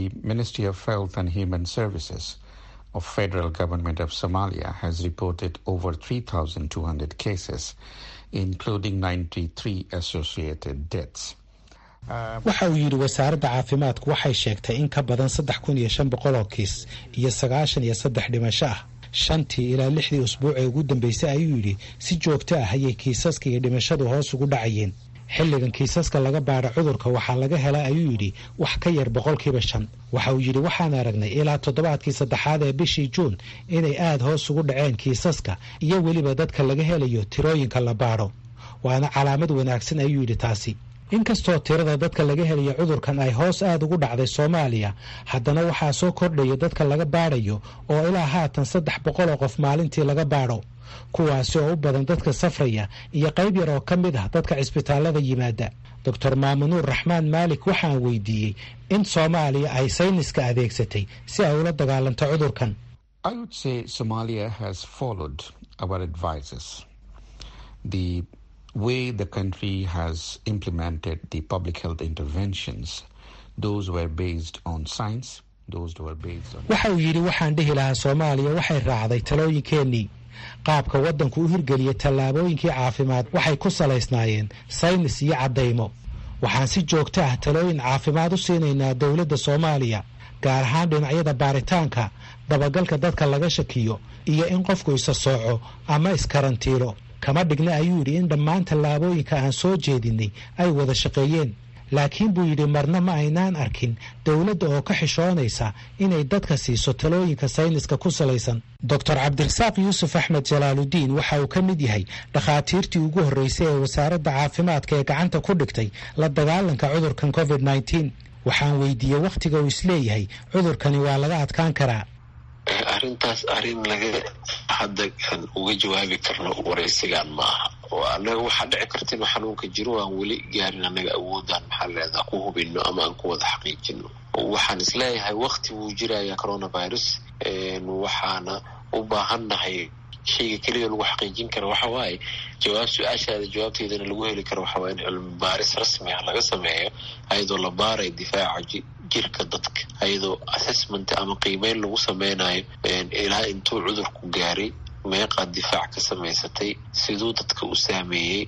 of federal government of Somalia has reported over 3,200 cases, including 93 associated deaths. waxa uu yidhi wasaaradda caafimaadku waxay sheegtay in ka badan saddex kun iyo shan boqol oo kiis iyo sagaashan iyo saddex dhimasho ah shantii ilaa lixdii usbuuc ee ugu dambeysay ayuu yidhi si joogto ah ayay kiisaska iyo dhimashadu hoos ugu dhacayeen xilligan kiisaska laga baadha cudurka waxaa laga hela ayuu yidhi wax ka yar boqolkiiba shan waxa uu yidhi waxaan aragnay ilaa toddobaadkii saddexaad ee bishii juun inay aad hoos ugu dhaceen kiisaska iyo weliba dadka laga helayo tirooyinka la baadho waana calaamad wanaagsan ayuu yidhi taasi inkastoo tirada dadka laga helayo cudurkan ay hoos aad ugu dhacday soomaaliya haddana waxaa soo kordhaya dadka laga baadhayo oo ilaa haatan saddex boqol oo qof maalintii laga baadho kuwaasi oo u badan dadka safraya iyo qayb yar oo ka mid ah dadka cisbitaallada yimaada doctor maamunuur raxmaan maalik waxaan weydiiyey in soomaaliya ay sayniska adeegsatay si ay ula dagaalanto cudurkan way the country has implemented the public health interventions, those were based on science, those were based on... waxa uu yidhi waxaan dhihi lahaa soomaaliya waxay raacday talooyinkeennii qaabka waddanku u hirgeliyay tallaabooyinkii caafimaad waxay ku salaysnaayeen saynis iyo caddaymo waxaan si joogto ah talooyin caafimaad u siinaynaa dowladda soomaaliya gaar ahaan dhinacyada baaritaanka dabagalka dadka laga shakiyo iyo in qofku isa sooco ama iskarantiilo kama dhigna ayuu yidhi in dhammaan tallaabooyinka aan soo jeedinay ay wada shaqeeyeen laakiin buu yidhi marna ma aynaan arkin dowladda oo ka xishoonaysa inay dadka siiso talooyinka sayniska ku salaysan doctor cabdirasaaq yuusuf axmed jalaaludiin waxa uu ka mid yahay dhakhaatiirtii ugu horreysay ee wasaaradda caafimaadka ee gacanta ku dhigtay la dagaalanka cudurkan covid nteen waxaan weydiiyey wakhtiga uu isleeyahay cudurkani waa laga adkaan karaa arrintaas arrin laga hadda aan uga jawaabi karno waraysigan ma aha oo annaga waxaa dhici karta inuu xanuunka jiro aan weli gaarin annaga awoodaan maxaa leedaha ku hubino ama aan ku wada xaqiijino waxaan isleeyahay wakti wuu jiraya coronavirus waxaana u baahannahay shayga keliya lagu xaqiijin kara waxa waaye jawaab su-aashaada jawaabteedana lagu heli karo waxa waaye in cilmi baaris rasmi ah laga sameeyo ayadoo la baarayo difaaca jirka dadka ayadoo assessment ama qiimeyn lagu sameynayo ilaa intuu cudurku gaaray meeqaad difaac ka samaysatay siduu dadka u saameeyey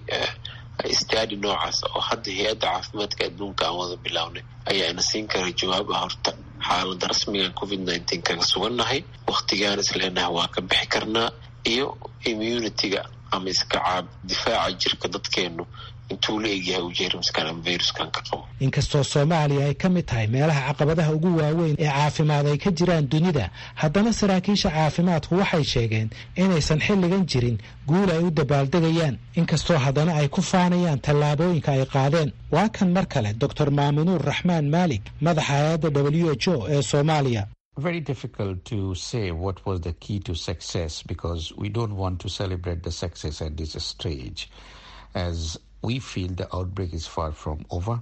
stadi noocaas oo hadda hay-adda caafimaadka adduunka aan wada bilownay ayaa ina siin kara jawaab ah horta xaaladda rasmigan covid nineteen kaga sugannahay waktigaan isleenahay waa ka bixi karnaa iyo immunity-ga ama iska caab difaaca jirka dadkeenu intuu la egyahay uu jeermiskan ama viruskan ka qabo inkastoo soomaaliya ay ka mid tahay meelaha caqabadaha ugu waaweyn ee caafimaad ay ka jiraan dunida haddana saraakiisha caafimaadku waxay sheegeen inaysan xilligan jirin guul ay u dabaaldegayaan inkastoo haddana ay ku faanayaan tallaabooyinka ay qaadeen waa kan mar kale doctor maamunuur raxmaan maalik madaxa hay-adda w h o ee soomaaliya Very difficult to say what was the key to success because we don't want to celebrate the success at this stage as we feel the outbreak is far from over.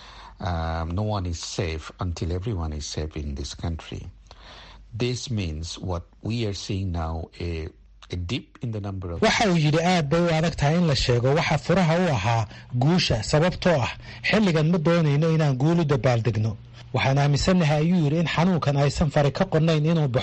Um, no one is safe until everyone is safe in this country. This means what we are seeing now a waxa uu yidhi aad bay u adag tahay in la sheego waxa furaha u ahaa guusha sababtoo ah xilligan ma doonayno inaan guul u dabaaldegno waxaan aaminsannahay ayuu yidhi in xanuunkan aysan fari ka qonnayn inuu baxo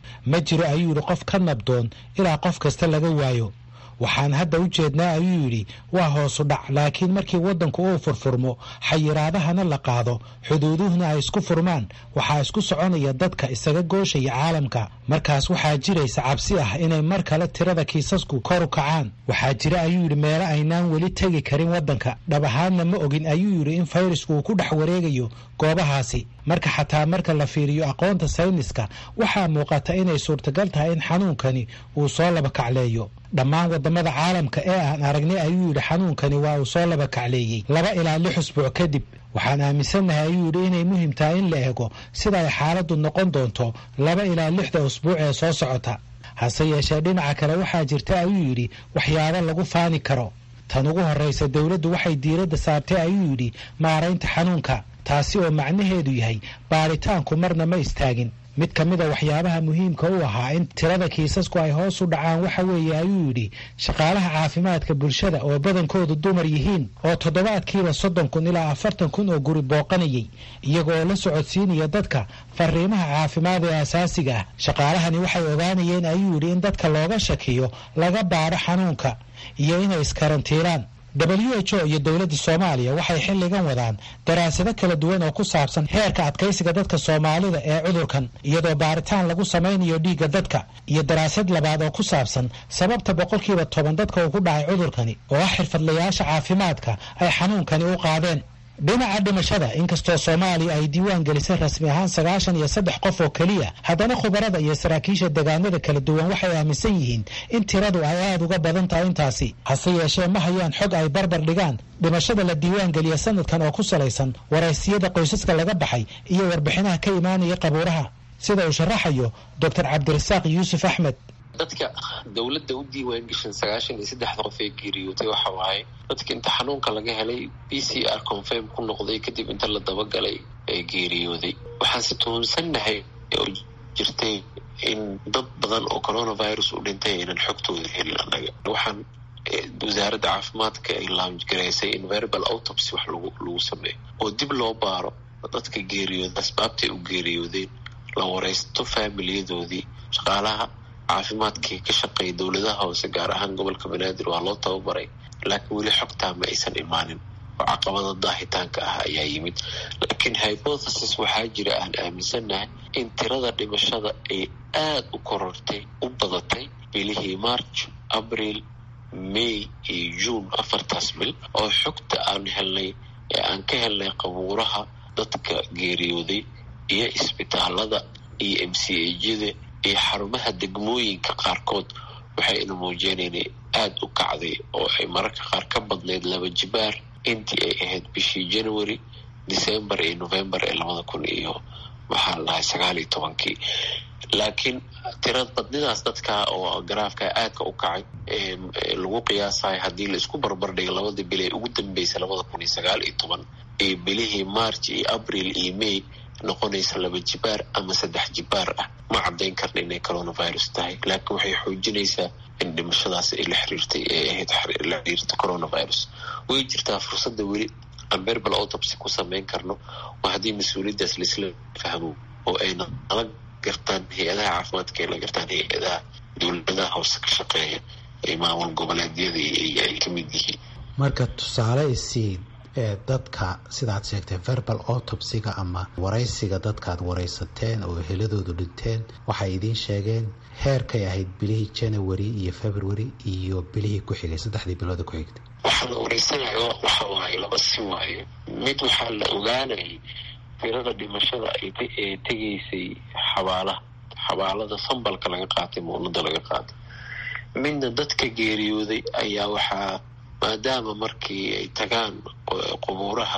ma jiro ayuu yidhi qof ka nabdoon ilaa qof kasta laga waayo waxaan hadda u jeednaa ayuu yidhi waa hoosu dhac laakiin markii waddanku uu furfurmo xayiraadahana la qaado xuduuduhuna ay isku furmaan waxaa isku soconaya dadka isaga gooshaya caalamka markaas waxaa jiraysa cabsi ah inay mar kale tirada kiisasku kor u kacaan waxaa jira ayuu yidhi meelo aynaan weli tegi karin waddanka dhab ahaanna ma ogin ayuu yidhi in fayrasku uu ku dhex wareegayo goobahaasi marka xataa marka la fiiriyo aqoonta sayniska waxaa muuqata inay suurtagal tahay in xanuunkani uu soo laba kacleeyo dhammaan wadamada caalamka ee aan aragnay ayuu yidhi xanuunkani waa uu soo laba kacleeyey laba ilaa lix usbuuc kadib waxaan aaminsannahay ayuu yidhi inay muhiim tahay in la eego sida ay xaaladdu noqon doonto laba ilaa lixda usbuuc ee soo socota hase yeeshee dhinaca kale waxaa jirta ayuu yidhi waxyaabo lagu faani karo tan ugu horraysa dowladdu waxay diiradda saartay ayuu yidhi maaraynta xanuunka taasi oo macnaheedu yahay baaritaanku marna ma istaagin mid ka mida waxyaabaha muhiimka u ahaa in tirada kiisasku ay hoos u dhacaan waxa weeye ayuu yidhi shaqaalaha caafimaadka bulshada oo badankoodu dumar yihiin oo toddobaadkiiba soddon kun ilaa afartan kun oo guri booqanayay iyaga oo la socodsiinaya dadka fariimaha caafimaad ee asaasiga ah shaqaalahani waxay ogaanayeen ayuu yidhi in dadka looga shakiyo laga baadho xanuunka iyo inay iskarantiiraan w h o iyo dowladda soomaaliya waxay xilligan wadaan daraasado kala duwan oo ku saabsan heerka adkaysiga dadka soomaalida ee cudurkan iyadoo baaritaan lagu samaynayo dhiigga dadka iyo daraasad labaad oo ku saabsan sababta boqolkiiba toban dadka uu ku dhacay cudurkani oo ah xirfadlayaasha caafimaadka ay xanuunkani u qaadeen dhinaca dhimashada inkastoo soomaaliya ay diiwaan gelisay rasmi ahaan sagaashan iyo saddex qof oo keliya haddana khubarada iyo saraakiisha degaanada kala duwan waxay aaminsan yihiin in tiradu ay aada uga badan tahay intaasi hase yeeshee ma hayaan xog ay barbar dhigaan dhimashada la diiwaan geliya sanadkan oo ku salaysan waraysiyada qoysaska laga baxay iyo warbixinaha ka imaanaya qabuuraha sida uu sharaxayo doctor cabdirasaaq yuusuf axmed dadka dowladda u diiwaan geshan sagaashan iyo saddexda qof ee geeriyootay waxa waaye dadka inta xanuunka laga helay b c r confirm ku noqday kadib inta la dabagalay ee geeriyooday waxaanse tuhunsannahay oo jirtay in dad badan oo coronavirus u dhintay aynan xogtooda helin annaga waxaan wasaaradda caafimaadka ay laamgaraysay in verbal autopsy wax lagu lagu sameeyo oo dib loo baaro dadka geeriyooda asbaabtay u geeriyoodeen la waraysto faamiliyadoodii shaqaalaha caafimaadkii ka shaqeeya dowladaha hoose gaar ahaan gobolka banaadir waa loo tababaray laakiin weli xogtaa ma aysan imaanin oo caqabada daahitaanka ah ayaa yimid laakiin hypothesis waxaa jira aan aaminsannahay in tirada dhimashada ay aada u korortay u badatay bilihii march abril may iyo june afartaas bil oo xogta aan helnay ee aan ka helnay qabuuraha dadka geeriyooday iyo isbitaalada iyo m c ajyada iyo xarumaha degmooyinka qaarkood waxayna muujinayna aada u kacday oo ay mararka qaar ka badnayd laba jibaar intii ay ahayd bishii january december iyo november ee labada kun iyo maxaa la dhahay sagaal iyo tobankii laakiin tirad badnidaas dadka oo garaafka aadka u kacay lagu qiyaasayo haddii la isku barbardhigo labada bil ee ugu dambeysay labada kun iyo sagaal iyo toban iyo bilihii march iyo abril iyo may noqonaysa laba jibaar ama saddex jibaar ah ma caddayn karna inay coronavirus tahay laakiin waxay xoojinaysaa in dhimashadaas ay la xiriirtay ee ahayd la xiriirta coronavirus way jirtaa fursadda weli aan verbal autopsy ku samayn karno oo haddii mas-uuliyaddaas laisla fahmo oo ayna nala gartaan hay-adaha caafimaadka ay la gartaan hay-adaha dowladaha hoose ka shaqeeya ee maamul goboleedyada ay ka mid yihiin marka tusaale isiid ee dadka sidaad sheegtay verbal autopsiga ama waraysiga dadkaad waraysateen oo heladoodu dhinteen waxay idiin sheegeen heerkay ahayd bilihii january iyo february iyo bilihii ku xigay saddexdii bilooda ku xigtay waxaa la wareysanayo waxa waaye laba si waaye mid waxaa la ogaanayay tirada dhimashada ee tegaysay xabaalaha xabaalada sambalka laga qaatay muunada laga qaatay midna dadka geeriyooday ayaa waxaa maadaama markii ay tagaan qubuuraha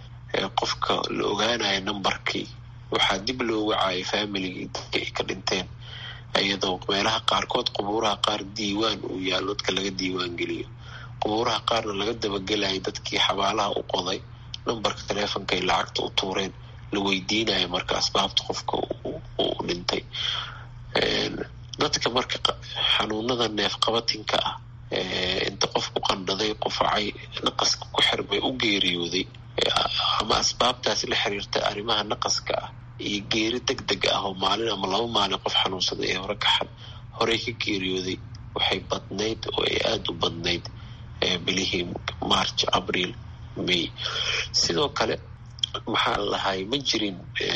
qofka la ogaanayo numbarkii waxaa dib loo wacaayo familigii dadka ay ka dhinteen iyadoo meelaha qaarkood qubuuraha qaar diiwaan uu yaallo dadka laga diiwaan geliyo qubuuraha qaarna laga dabagelayo dadkii xabaalaha u qoday numbarka taleefonka ay lacagta u tuureen la weydiinayo marka asbaabta qofka uu dhintay dadka marka xanuunada neefqabatinka ah inta qofku qandhaday qufacay naqaska ku xirmay u geeriyooday ama asbaabtaas la xiriirta arrimaha naqaska ah iyo geeri deg deg ah oo maalin ama laba maalin qof xanuunsaday ee hore ka horey ka geeriyooday waxay badnayd oo ay aada u badnayd bilihii march abriil may sidoo kale maxaa lahay ma jirin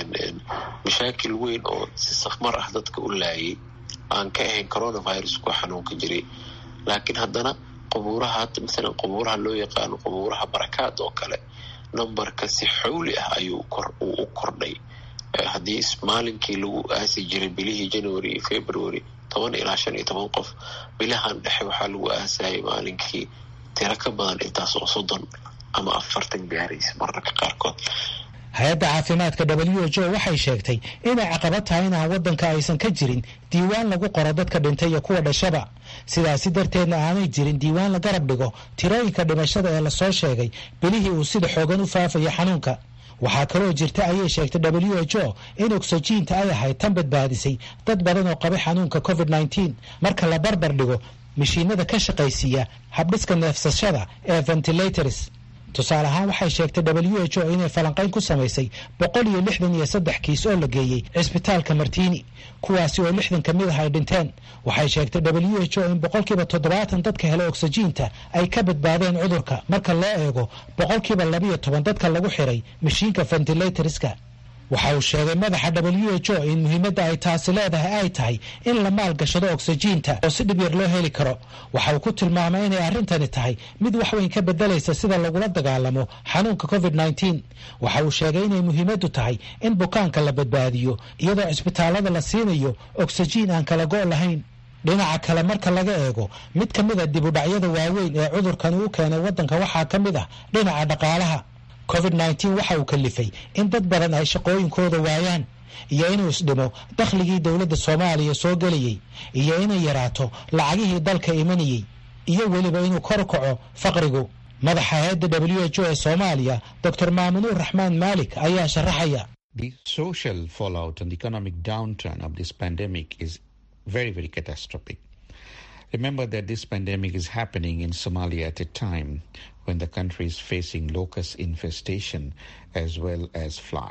mashaakil weyn oo si safmar ah dadka u laayay aan ka ahayn coronavirus ku xanuunka jiray laakiin haddana qubuuraha masalan qubuuraha loo yaqaano qubuuraha barakaad oo kale numberka si xowli ah ayuu uu u kordhay haddii maalinkii lagu aasi jiray bilihii january iyo february toban ilaa shan iyo toban qof bilahan dhexe waxaa lagu aasayay maalinkii tiro ka badan intaas oo soddon ama afartan gaaraysa mararka qaarkood hay-adda caafimaadka w h o waxay sheegtay inay caqabad tahay inaan waddanka aysan ka jirin diiwaan lagu qoro dadka dhintay iyo kuwa dhashaba sidaasi darteedna aanay jirin diiwaan la garab dhigo tirooyinka dhimashada ee lasoo sheegay bilihii uu sida xoogan u faafaya xanuunka waxaa kaloo jirta ayay sheegtay w h o in ogsajiinta ay ahayd tan badbaadisay dad badan oo qabay xanuunka covid nneteen marka la barbar dhigo mashiinada ka shaqaysiiya habdhiska neefsashada ee ventilators tusaale ahaan waxay sheegtay w h o inay falanqayn ku samaysay boqol iyo lixdan iyo saddex kiis oo la geeyey cisbitaalka martiini kuwaasi oo lixdan ka mid ah ay dhinteen waxay sheegtay w h o in boqolkiiba toddobaatan dadka hela ogsajiinta ay ka badbaadeen cudurka marka loo eego boqolkiiba labiyo toban dadka lagu xiray mashiinka ventilatorska waxa uu sheegay madaxa w h o in muhiimadda ay taasi leedahay ay tahay in la maalgashado ogsajiinta oo si dhib yar loo heli karo waxa uu ku tilmaamay inay arrintani tahay mid waxweyn ka bedelaysa sida lagula dagaalamo xanuunka covid nneteen waxa uu sheegay inay muhiimaddu tahay in bukaanka la badbaadiyo iyadoo cisbitaallada la siinayo ogsajiin aan kala go' lahayn dhinaca kale marka laga eego mid ka mid a dibudhacyada waaweyn ee cudurkani u keenay waddanka waxaa ka mid ah dhinaca dhaqaalaha covid nneteen waxa uu kalifay in dad badan ay shaqooyinkooda waayaan iyo inuu isdhimo dakhligii dowladda soomaaliya soo gelayey iyo inay yaraato lacagihii dalka imanayey iyo weliba inuu kor kaco faqrigu madaxa hay-adda w h o ee soomaaliya doctor maamunuur raxmaan maalik ayaa sharaxaya The social fallout and economic downturn of this pandemic is very, very catastrophic. Remember that this pandemic is happening in Somalia at a time when the country is facing locust infestation as well as flood.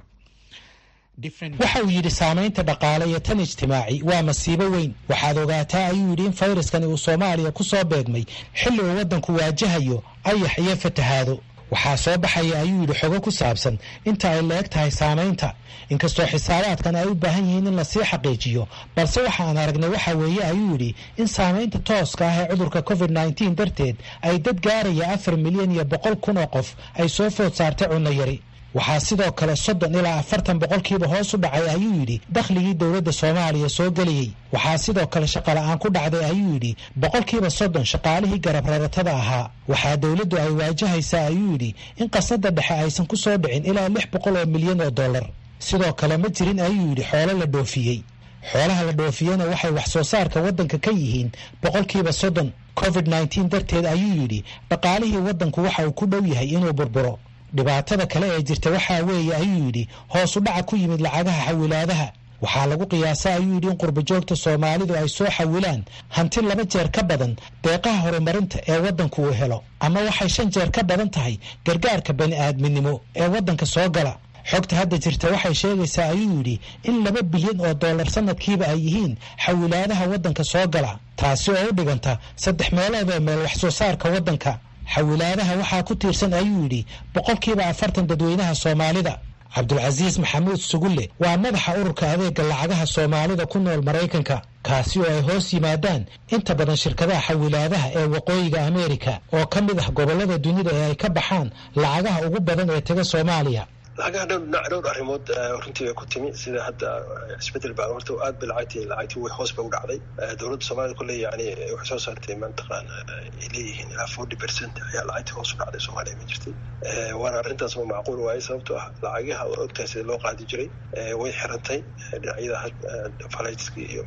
waxa uu yidhi saamaynta dhaqaale iyo tan ijtimaaci waa masiibo weyn waxaad ogaataa ayuu yidhi in fayraskani uu soomaaliya ku soo beegmay xilli uu waddanku waajahayo ayax iyo fatahaado waxaa soo baxaya ayuu yidhi xogo ku saabsan inta ay la eg tahay saamaynta inkastoo xisaabaadkan ay u baahan yihiin in lasii xaqiijiyo balse waxaan aragnay waxa weeye ayuu yidhi in saamaynta tooska ah ee cudurka covid nneteen darteed ay dad gaaraya afar milyan iyo boqol kun oo qof ay soo food saartay cunno yari waxaa sidoo kale soddon ilaa afartan boqolkiiba hoos u dhacay ayuu yidhi dakhligii dowladda soomaaliya soo gelayey waxaa sidoo kale shaqola'aan ku dhacday ayuu yidhi boqolkiiba soddon shaqaalihii garab raratada ahaa waxaa dowladdu ay waajahaysaa ayuu yidhi in qasadda dhexe aysan ku soo dhicin ilaa lix boqol oo milyan oo dollar sidoo kale ma jirin ayuu yidhi xoolo la dhoofiyey xoolaha la dhoofiyena waxay wax soo saarka waddanka ka yihiin boqolkiiba soddon covid nneteen darteed ayuu yidhi dhaqaalihii waddanku waxa uu ku dhow yahay inuu burburo dhibaatada kale ee jirta waxaa weeye ayuu yidhi hoos u dhaca ku yimid lacagaha xawilaadaha waxaa lagu qiyaasa ayuu yidhi in qurbajoogta soomaalidu ay soo xawilaan hanti laba jeer ka badan deeqaha horumarinta ee waddanku uu helo ama waxay shan jeer ka badan tahay gargaarka bani aadminimo ee waddanka soo gala xogta hadda jirta waxay sheegaysaa ayuu yidhi in laba bilyan oo dollar sanadkiiba ay yihiin xawilaadaha waddanka soo gala taasi oo u dhiganta saddex meelood oo meel wax soo saarka waddanka xawilaadaha waxaa ku tiirsan ayuu yidhi boqolkiiba afartan dadweynaha soomaalida cabdulcasiis maxamuud sugulle waa madaxa ururka adeega lacagaha soomaalida ku nool maraykanka kaasi oo ay hoos yimaadaan inta badan shirkadaha xawilaadaha ee waqooyiga ameerika oo ka mid ah gobollada dunida ee ay ka baxaan lacagaha ugu badan ee taga soomaaliya lacagaha dhowr dhinac dhowr arrimood runtii bay ku timi sida hadda isbedel baa horta aad ba lacagtii lacagtii way hoos ba u dhacday dowladda soomaalida kulle yani waxay soo saartay mataqaana ay leeyihiin ilaa forty percent ayaa lacagtii hoos u dhacday soomaaliya ma jirtay waana arrintaas ma macquul waaye sababtoo ah lacagaha oo ogtahay sida loo qaadi jiray way xirantay dhinacyada falaytski iyo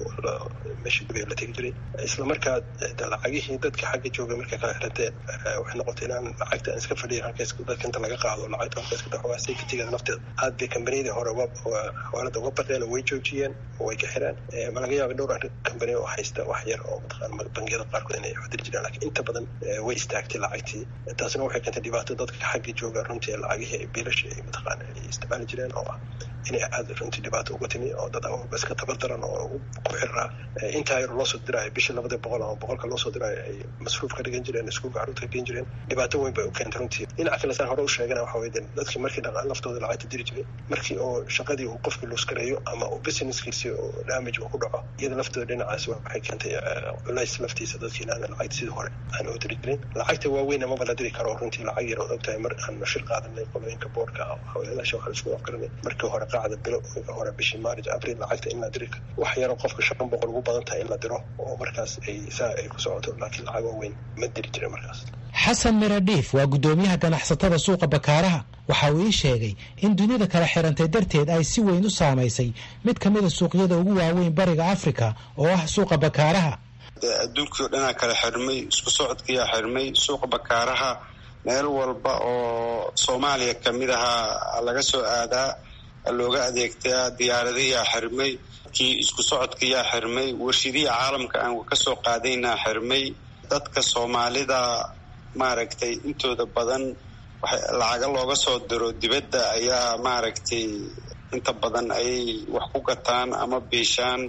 meesha dubay la tegi jiray isla markaa lacagihii dadka xagga jooga markay kala xiranteen waxay noqotay inaan lacagta aan iska fadhiyin halkaas dadka inta laga qaado lacagta halkaas ka dhaxwaa safetygeeda nafteeda aad bay kambaniyadii hore xawaalada uga baqeen oo way joojiyeen oo way ka xireen ma laga yaaba dhowr kambani oo haysta wax yar oo mataqaana bangiyada qaarkood inay xudiri jiraan lakiin inta badan way istaagtay lacagtii taasina waxay keentay dhibaato dadka xagga jooga runtii lacagihii biilasha ay mataqaana ay isticmaali jireen oo ah inay aada runtii dhibaato uga timi oo dad awalba iska tabardaran oo ku xiraa intaa yar loosoo diraayo bishii labada boqol ama boqolka loosoo diraayo ay masruuf ka dhigan jireen iskuulka carruurta ka dhigan jireen dhibaato weyn bay u keentay runtii dhinaca kale saan hore u sheegana waxa weye dadkii markii dhaqaan laftooda lacagta diri jiray markii oo shaqadii uu qofkii luuskareeyo ama uu businesskiisi oo damage uu ku dhaco iyada laftooda dhinacaas waxay keentay culays laftiisa dadkii inaan lacagta sidii hore aan u diri jirin lacagta waaweyn amaba la diri karo runtii lacag yar ood ogtahay mar aan shir qaadanay qolooyinka boorka hawlayaasha waxaan isku afgaranay markii hore qaacda bilo hore bishii maarij abril lacagta in la diri wax yaroo qofka shan boqol ugu badan tahay in la diro oo markaas ay saa ay ku socoto laakiin lacag waaweyn ma diri jirin markaas xasan miradhiif waa guddoomiyaha ganacsatada suuqa bakaaraha waxa uu ii sheegay in dunida kala xirantay darteed ay si weyn u saamaysay mid ka mida suuqyada ugu waaweyn bariga afrika oo ah suuqa bakaaraha adduunkii o dhanaa kala xirmay isku socodkiyaa xirmay suuqa bakaaraha meel walba oo soomaaliya ka mid ahaa laga soo aadaa looga adeegtaa diyaaradayaa xirmay kii isku socodkayaa xirmay warshidihii caalamka aan kasoo qaadaynaa xirmay dadka soomaalida maaragtay intooda badan lacaga looga soo diro dibadda ayaa maaragtay inta badan ayay wax ku gataan ama biishaan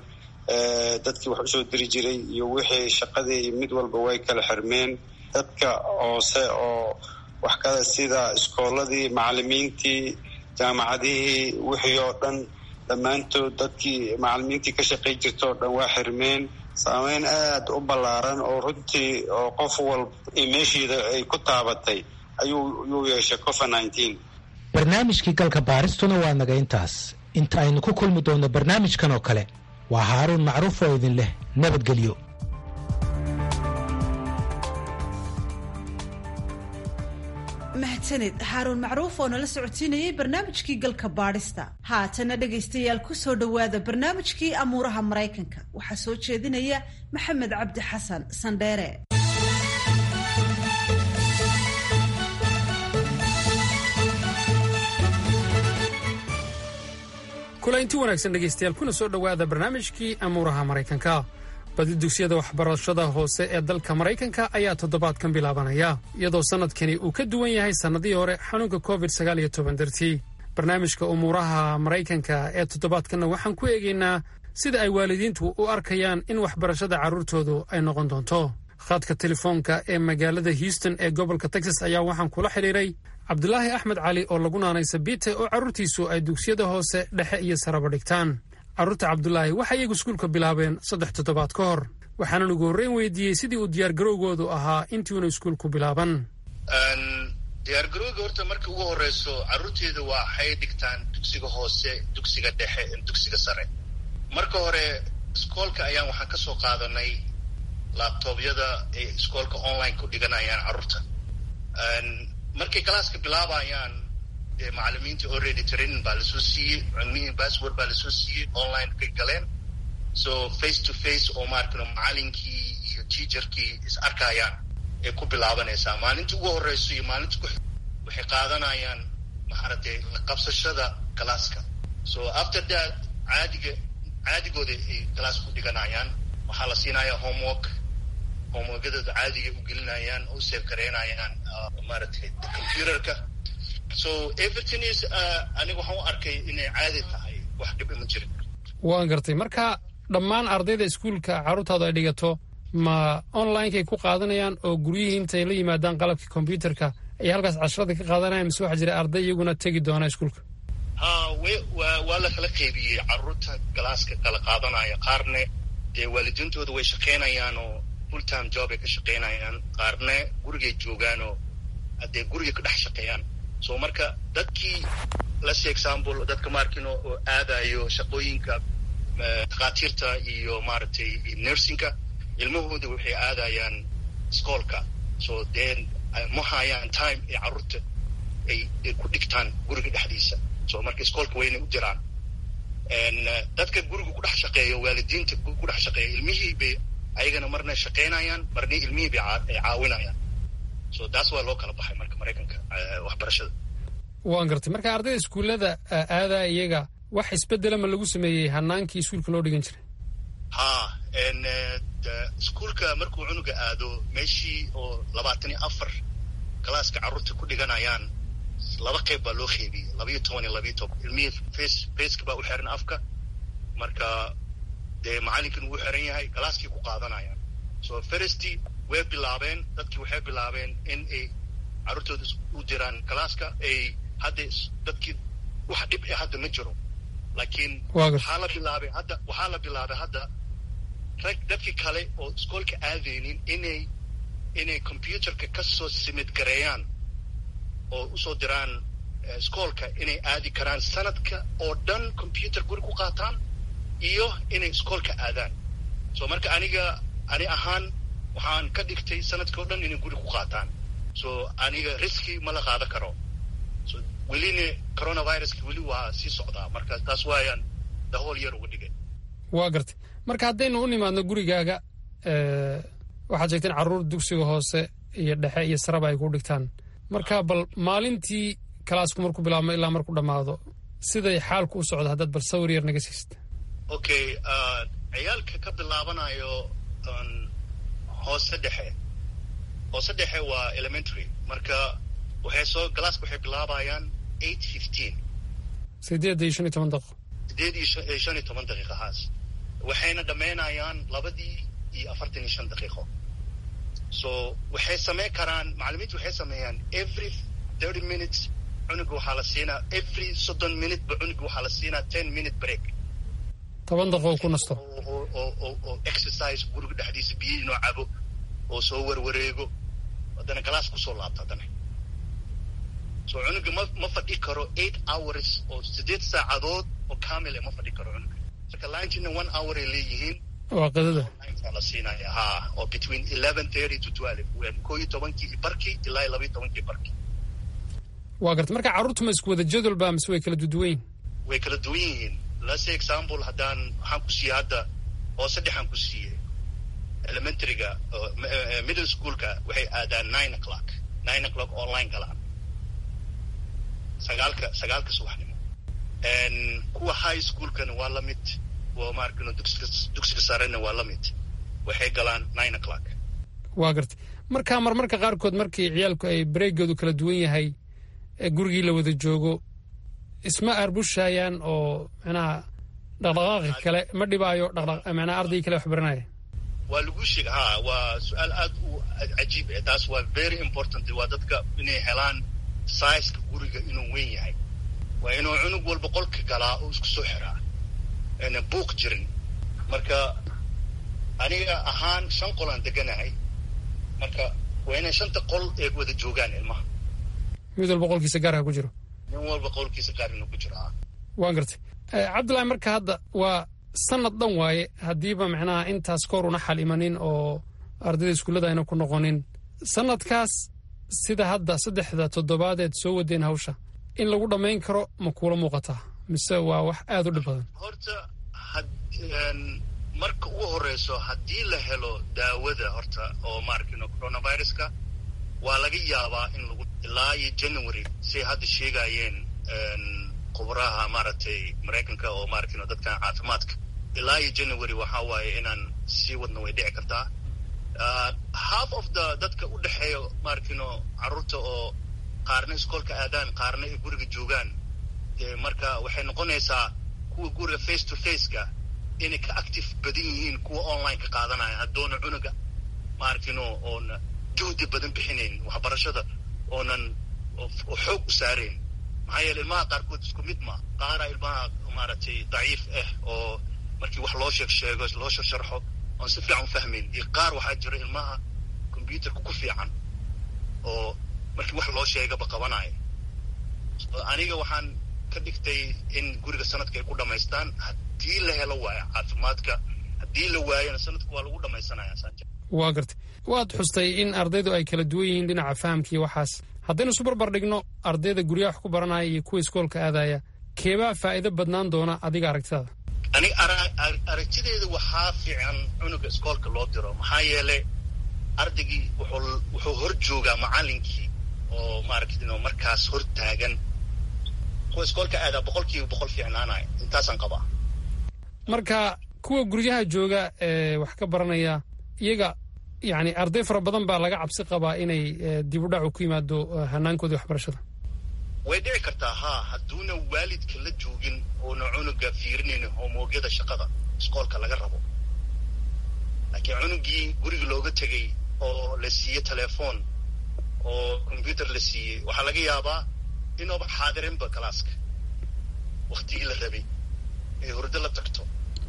dadkii wax usoo diri jiray iyo wixii shaqadii mid walba way kala xirmeen dadka hoose oo wax kada sida iskooladii macalimiintii jaamacadihii wixii oo dhan dhammaantood dadkii macalimiintii ka shaqay jirta oo dhan waa xirmeen saameyn aada u ballaaran oo runtii oo qof walba meeshiida ay ku taabatay ayuu yuu yeeshay covid nineteen barnaamijkii galka baaristuna waa naga intaas inta aynu ku kulmi doonno barnaamijkan oo kale waa haaruun macruuf oo idin leh nabadgelyo mahadsanid xaaruun macruuf oo nala socotiinayay barnaamijkii galka baadhista haatana dhegaystayaal ku soo dhowaada barnaamijkii amuuraha maraykanka waxaa soo jeedinaya maxamed cabdi xasan sandheere kulaynti wanaagsan dhegaystayaal kuna soo dhowaada barnaamijkii amuuraha maraykanka badi dugsiyada waxbarashada hoose ee dalka maraykanka ayaa toddobaadkan bilaabanaya iyadoo sannadkani uu ka duwan yahay sannadihii hore xanuunka covid sagaal iyo toban dartii barnaamijka umuuraha maraykanka ee toddobaadkanna waxaan ku eegaynaa sida ay waalidiintu u arkayaan in waxbarashada carruurtoodu ay noqon doonto khadka telefoonka ee magaalada houston ee gobolka texas ayaa waxaan kula xidhiiray cabdulaahi axmed cali oo lagu naanay sabiite oo carruurtiisu ay dugsiyada hoose dhexe iyo saraba dhigtaan carruurta cabdulaahi waxay iyagu iskuulka bilaabeen saddex toddobaad ka hor waxaanan ugu horreyn weydiiyey sidii uu diyaargarowgoodu ahaa intiiuna iskuulku bilaaban diyaargarowga horta marka ugu horeyso carruurteeda waxay dhigtaan dugsiga hoose dugsiga dhexe dugsiga sare marka hore iskoolka ayaan waxaan ka soo qaadanay labtoobyada ay iskoolka online ku dhiganayaan carruurta markay galaaska bilaabayaan dee macalimiinta already training baa lasoo siiyey cilmihii password baa lasoo siiyey online kay galeen so face to face oo maarkano macalinkii iyo teacherkii is arkayaan ay ku bilaabanaysaa maalinta ugu horeyso iyo maalinta ku waxay qaadanayaan maaragtay qabsashada galaaska so after that caadiga caadigooda ay galaas ku dhiganayaan waxaa la siinayaa homework homeworkadooda caadiga u gelinayaan oo u seef gareynayaan maaragtay computerka so everything is aniga waxaan u arkay inay caadi tahay wax dhib ma jirin waan gartay marka dhammaan ardayda iskuulka carruurtaadu ay dhigato ma onlinekay ku qaadanayaan oo guryihii intay la yimaadaan qalabkii combyuterka ay halkaas casharada ka qaadanayaan mise waxaa jira arday iyaguna tegi doona iskuulka ha w waa la kala qaybiyey carruurta galaaska kala qaadanaya qaarne dee waalidiintooda way shaqaynayaan oo full time job ay ka shaqaynayaan qaarne gurigay joogaan oo haddee guriga ka dhex shaqeeyaan so marka dadkii lase example dadka maarkino oo aadayo shaqooyinka takhaatiirta iyo maaragtay nursingka ilmahooda waxay aadayaan iskoolka so then ma hayaan time ay carruurta ay ku dhigtaan guriga dhexdiisa so marka iskoolka wayna u diraan dadka guriga ku dhex shaqeeya waalidiinta ku dhex shaqeeya ilmihii bay ayagana marna shaqaynayaan marna ilmihii bay ay caawinayaan so taas waa loo kala baxay marka maraykanka waxbarashada waan gartay marka ardayda iskuullada aadaa iyaga wax isbedela ma lagu sameeyey hanaankii iskuulka loo dhigan jiray ha iskuulka markuu cunuga aado meeshii oo labaatan iyo afar galaaska carruurta ku dhiganayaan laba qayb baa loo qeybiyey labayo toban iyo labayo toban ilmihii face faceka baa u xiran afka marka dee macallinkan uu xiran yahay galaaskii ku qaadanayaan so firsty way bilaabeen dadkii waxay bilaabeen in ay carruurtooda u diraan galaaska ay hadda dadkii wax dhib e hadda ma jiro laakiin waxaa la bilaabay hadda waxaa la bilaabay hadda rag dadkii kale oo iskoolka aadaynin inay inay computerka ka soo simid gareeyaan oo usoo diraan iskoolka inay aadi karaan sanadka oo dhan computer guri ku qaataan iyo inay iskoolka aadaan so marka aniga ani ahaan waxaan ka dhigtay sanadka o dhan inay guri ku qaataan so aniga riski ma la qaada karo so welina coronaviruska weli waa sii socdaa marka taas waayaan dahool yar uga dhigay waa gartay marka haddaynu u nimaadno gurigaaga waxaad sheegteen carruur dugsiga hoose iyo dhexe iyo saraba ay ku dhigtaan marka bal maalintii kalaasku markuu bilaabmo ilaa markuu dhammaado siday xaalku u socdo haddaad bal sawir yar naga siist okay ciyaalka ka bilaabanayo hoose dhexe hoose dhexe waa elementary marka waxay soo galaaska waxay bilaabayaan eight fifteen sideed iyo shan iyo toban daqiiqo sideed iyo shan iyo toban daqiiqo haas waxayna dhammaynayaan labadii iyo afartan iyo shan daqiiqo so waxay samayn karaan macallimiintu waxay sameeyaan every thirty minutes cunuga waxaa la siinaa every soddon minute ba cunuga waxaa la siinaa ten minute break toban daqiiqo ku nasto oo exercise guriga dhexdiisa biyo inoo cabo oo soo warwareego haddana galaas kusoo laabto haddana so cunuga ma ma fadhi karo eight hours oo sideed saacadood oo kamile ma fadhi karo cunuga marka lunchina one hour ay leeyihiin waa qadada la siinaya ha oo between eleven thirty to twelve koo iyo tobankii barkii ilaa iyo labaiyo tobankii barkii waa garta marka carruurtu ma isku wada jadwal ba mise way kala duduwan yihin way kala duwan yihiin lase example haddaan waxaan ku siiyey hadda oo saddexaan ku siiyey elementaryga middle schoolka waxay aadaan nine o'clock nine o'clock online galaan sagaalka sagaalka subaxnimo kuwa high schoolkana waa la mid kuwa maarkino dugsiga dugsiga sarena waa la mid waxay galaan nine o'clock waa garta marka marmarka qaarkood markii ciyaalku ay bareegoodu kala duwan yahay ee gurigii la wada joogo isma aarbushayaan oo micnaha dhaqdhaqaaqi kale ma dhibaayo dhaqdhaq micnaha ardaygii kale wax baranaya waa lagu sheega ha waa su-aal aad u cajiib eh taas waa very important waa dadka inay helaan siceka guriga inuu weyn yahay waa inuu cunug walba qolka galaa oo isku soo xiraa ayna buuq jirin marka aniga ahaan shan qol aan deganahay marka waa inay shanta qol ee wada joogaan ilmaha mid walba qolkiisa gaarha ku jiro nin walba qolkiisa gaar inuu ku jiro ah waan gartay cabdullahi marka hadda waa sanad dhan waaye haddiiba micnaha intaas koor una xal imanin oo ardayda iskuullada ayna ku noqonin sanadkaas sida hadda saddexda toddobaadeed soo wadeen hawsha in lagu dhammayn karo ma kuula muuqataa mise waa wax aada u dhib badan horta marka ugu horeyso haddii la helo daawada horta oo maaragtino coronaviruska waa laga yaabaa in lagu ilaa iyo january say hadda sheegayeen khubaraha maaragtay maraykanka oo maaragtino dadkan caafimaadka ilaa iyo january waxaa waaye inaan sii wadna way dhici kartaa half of the dadka u dhexeeya maaragtino carruurta oo qaarna iskoolka aadaan qaarna ay guriga joogaan marka waxay noqonaysaa kuwa guriga face to faceka inay ka active badan yihiin kuwa online ka qaadanaya haddoona cunuga maaragtino oona juhdi badan bixinayn waxbarashada oonan xoog u saarayn maxaa yeele ilmaha qaarkood isku mid ma qaara ilmaha maaragtay daciif ah oo markii wax loo sheeg sheego loo sharxo oon si fiican u fahmayn iyo qaar waxaa jira ilmaha combyuterka ku fiican oo markii wax loo sheegaba qabanaya aniga waxaan ka dhigtay in guriga sanadka ay ku dhamaystaan haddii la helo waayo caafimaadka haddii la waayona sanadka waa lagu dhamaysanaya waa gartay waad xustay in ardaydu ay kala duwan yihiin dhinaca fahamka iyo waxaas haddaynu isu barbar dhigno ardayda guryaha wax ku baranaya iyo kuwa iskoolka aadaya keebaa faa'iido badnaan doona adiga aragtidaada ani aragtideeda waxaa fiican cunuga iskoolka loo diro maxaa yeelay ardaygii wuxuu wuxuu hor joogaa macallinkii oo maaragtay markaas hor taagan kuwa iskoolka aadaa boqolkiiba boqol fiicnaanaya intaasaan qabaa marka kuwa guryaha jooga ee wax ka baranaya iyaga yani arday fara badan baa laga cabsi qabaa inay dib u dhacu ku yimaado hanaankoodii waxbarashada way dhici kartaa haa hadduuna waalidka la joogin oona cunuga fiirinaynin hoomoogyada shaqada iskoolka laga rabo laakiin cunugii guriga looga tegay oo la siiyey telefoon oo combyuter la siiyey waxaa laga yaabaa inuuba xaadirinba galaaska waktigii la rabay ee hurdo la tagto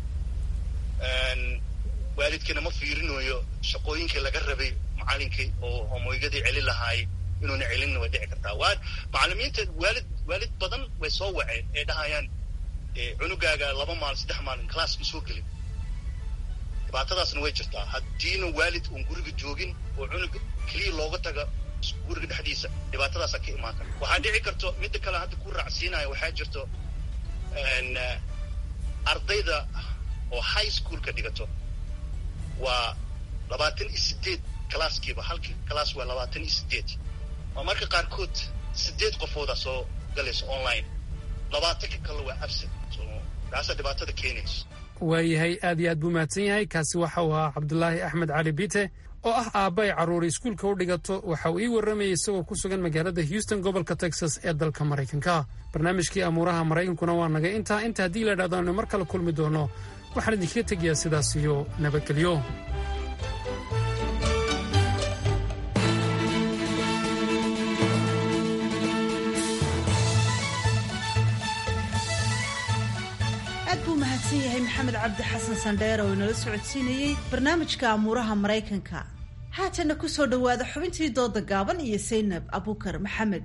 waalidkina ma fiirinayo shaqooyinkii laga rabay macalinkii oo hoomooygadii celin lahaay inuuna celinna way dhici kartaa waa macalimiinta waalid waalid badan way soo waceen ee dhahayaan cunugaaga laba maalin saddex maalin class ma soo gelin dhibaatadaasna way jirtaa haddiina waalid uun guriga joogin oo cunug keliya looga taga guriga dhexdiisa dhibaatadaasa ka imaan kara waxaa dhici karto midda kale hadda ku raacsiinaya waxaa jirto ardayda oo high schoolka dhigato waa labaatan iyo sideed calaaskiiba halkii calaas waa labaatan iyo sideed waa marka qaarkood sideed qofooda soo galayso online labaatanka kale waa absent so taasaa dhibaatada keenayso waayahay aad iyo aad buu mahadsan yahay kaasi waxa uu ahaa cabdulaahi axmed cali biite oo ah aabba ay carruuri iskuulka u dhigato waxa uu ii warramayay isagoo ku sugan magaalada houston gobolka texas ee dalka maraykanka barnaamijkii amuuraha maraykankuna waa naga intaa inta haddii la idhahdo aynu mar kale kulmi doono waxaan idinkaga tegayaa sidaas iyo nabadgelyo aad buu mahadsan yahay maxamed cabdi xasan sandheer oo inala socodsiinayey barnaamijka amuuraha maraykanka haatana ku soo dhowaada xubintii dooda gaaban iyo saynab abukar maxamed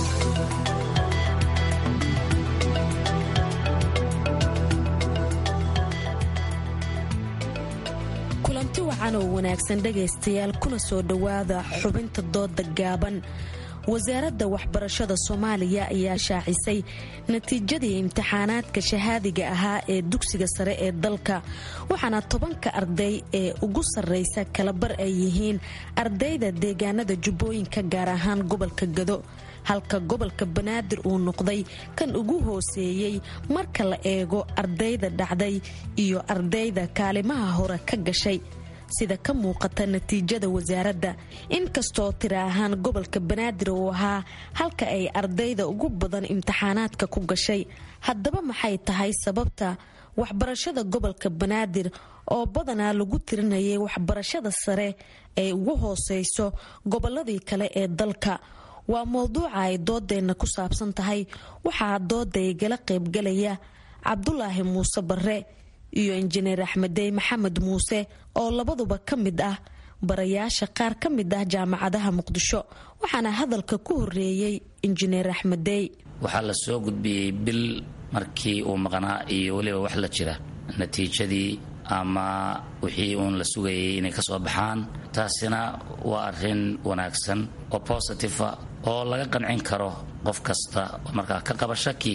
kulanti wacan oo wanaagsan dhegaystayaal kuna soo dhowaada xubinta dooda gaaban wasaaradda waxbarashada soomaaliya ayaa shaacisay natiijadii imtixaanaadka shahaadiga ahaa ee dugsiga sare ee dalka waxaana tobanka arday ee ugu sarraysa kalabar ay yihiin ardayda deegaanada jubbooyinka gaar ahaan gobolka gado halka gobolka banaadir uu noqday kan ugu hooseeyey marka la eego ardayda dhacday iyo ardayda kaalimaha hore ka gashay sida ka muuqata natiijada wasaaradda inkastoo tira ahaan gobolka banaadir uu ahaa halka ay ardayda ugu badan imtixaanaadka ku gashay haddaba maxay tahay sababta waxbarashada gobolka banaadir oo badanaa lagu tirinayay waxbarashada sare ay ugu hooseyso goboladii kale ee dalka waa mowduuca ay doodeenna ku saabsan tahay waxaa dooda igala qaybgalaya cabdulaahi muuse barre iyo injineer axmedey maxamed muuse oo labaduba ka mid ah barayaasha qaar ka mid ah jaamacadaha muqdisho waxaana hadalka ku horeeyey injineer axmedey waxaa la soo gudbiyey bil markii uu maqnaa iyo weliba wax la jira natiijadii ama wixii uun la sugayay inay ka soo baxaan taasina waa arrin wanaagsan oo positiva oo laga qancin karo qof kasta oo markaa ka qaba shaki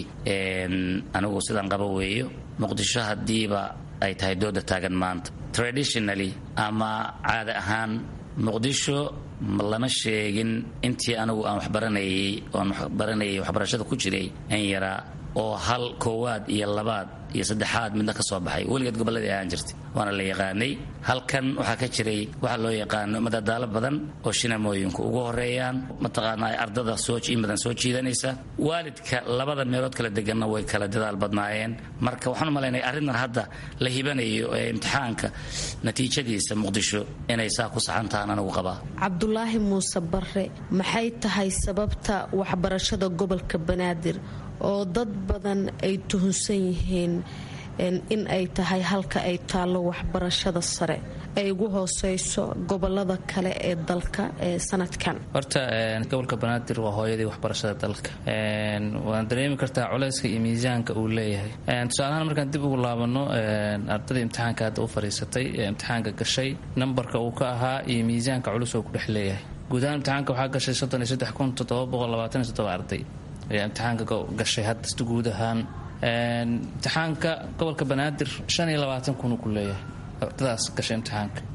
anigu sidaan qaba weeyo muqdisho haddiiba ay tahay dooda taagan maanta traditionally ama caada ahaan muqdisho lama sheegin intii anigu aan waxbaranayay oan waxbaranayay waxbarashada ku jiray in yaraa oo hal koowaad iyo labaad iyo saddexaad midna ka soo baxay weligeed gobolladii ahaan jirtay waana la yaqaanay halkan waxaa ka jiray waxaa loo yaqaano madadaalo badan oo shinamooyinku ugu horeeyaan mataqaanaa ardada soo in badan soo jiidanaysa waalidka labada meelood kala deganna way kala dadaal badnaayeen marka waxaan u malaynaya arrintan hadda la hibanayo ee imtixaanka natiijadiisa muqdisho inay saa ku saxan tahaan anigu qabaa cabdulaahi muuse barre maxay tahay sababta waxbarashada gobolka banaadir oo dad badan ay tuhunsan yihiin in ay tahay halka ay taallo waxbarashada sare ay ugu hooseyso gobolada kale ee dalka ee sanadkan horta gobolka banaadir waa hooyadii waxbarashada dalka waana dareemi kartaa culeyska iyo miisaanka uu leeyahay tusaalahaan markaan dib ugu laabano ardada imtixaanka hadda u fadhiisatay ee imtixaanka gashay nambarka uu ka ahaa iyo miisaanka culus oo ku dhex leeyahay guud ahaan imtixaanka waxaa gashay soddon iyo saddex kun toddoba boqol labaatan iyo toddoba arday ayaa imtixaanka gashay hadda guud ahaan imtixaanka gobolka banaadir shan iyo labaatan kun ku leeyahay ardadaas gashay imtixaanka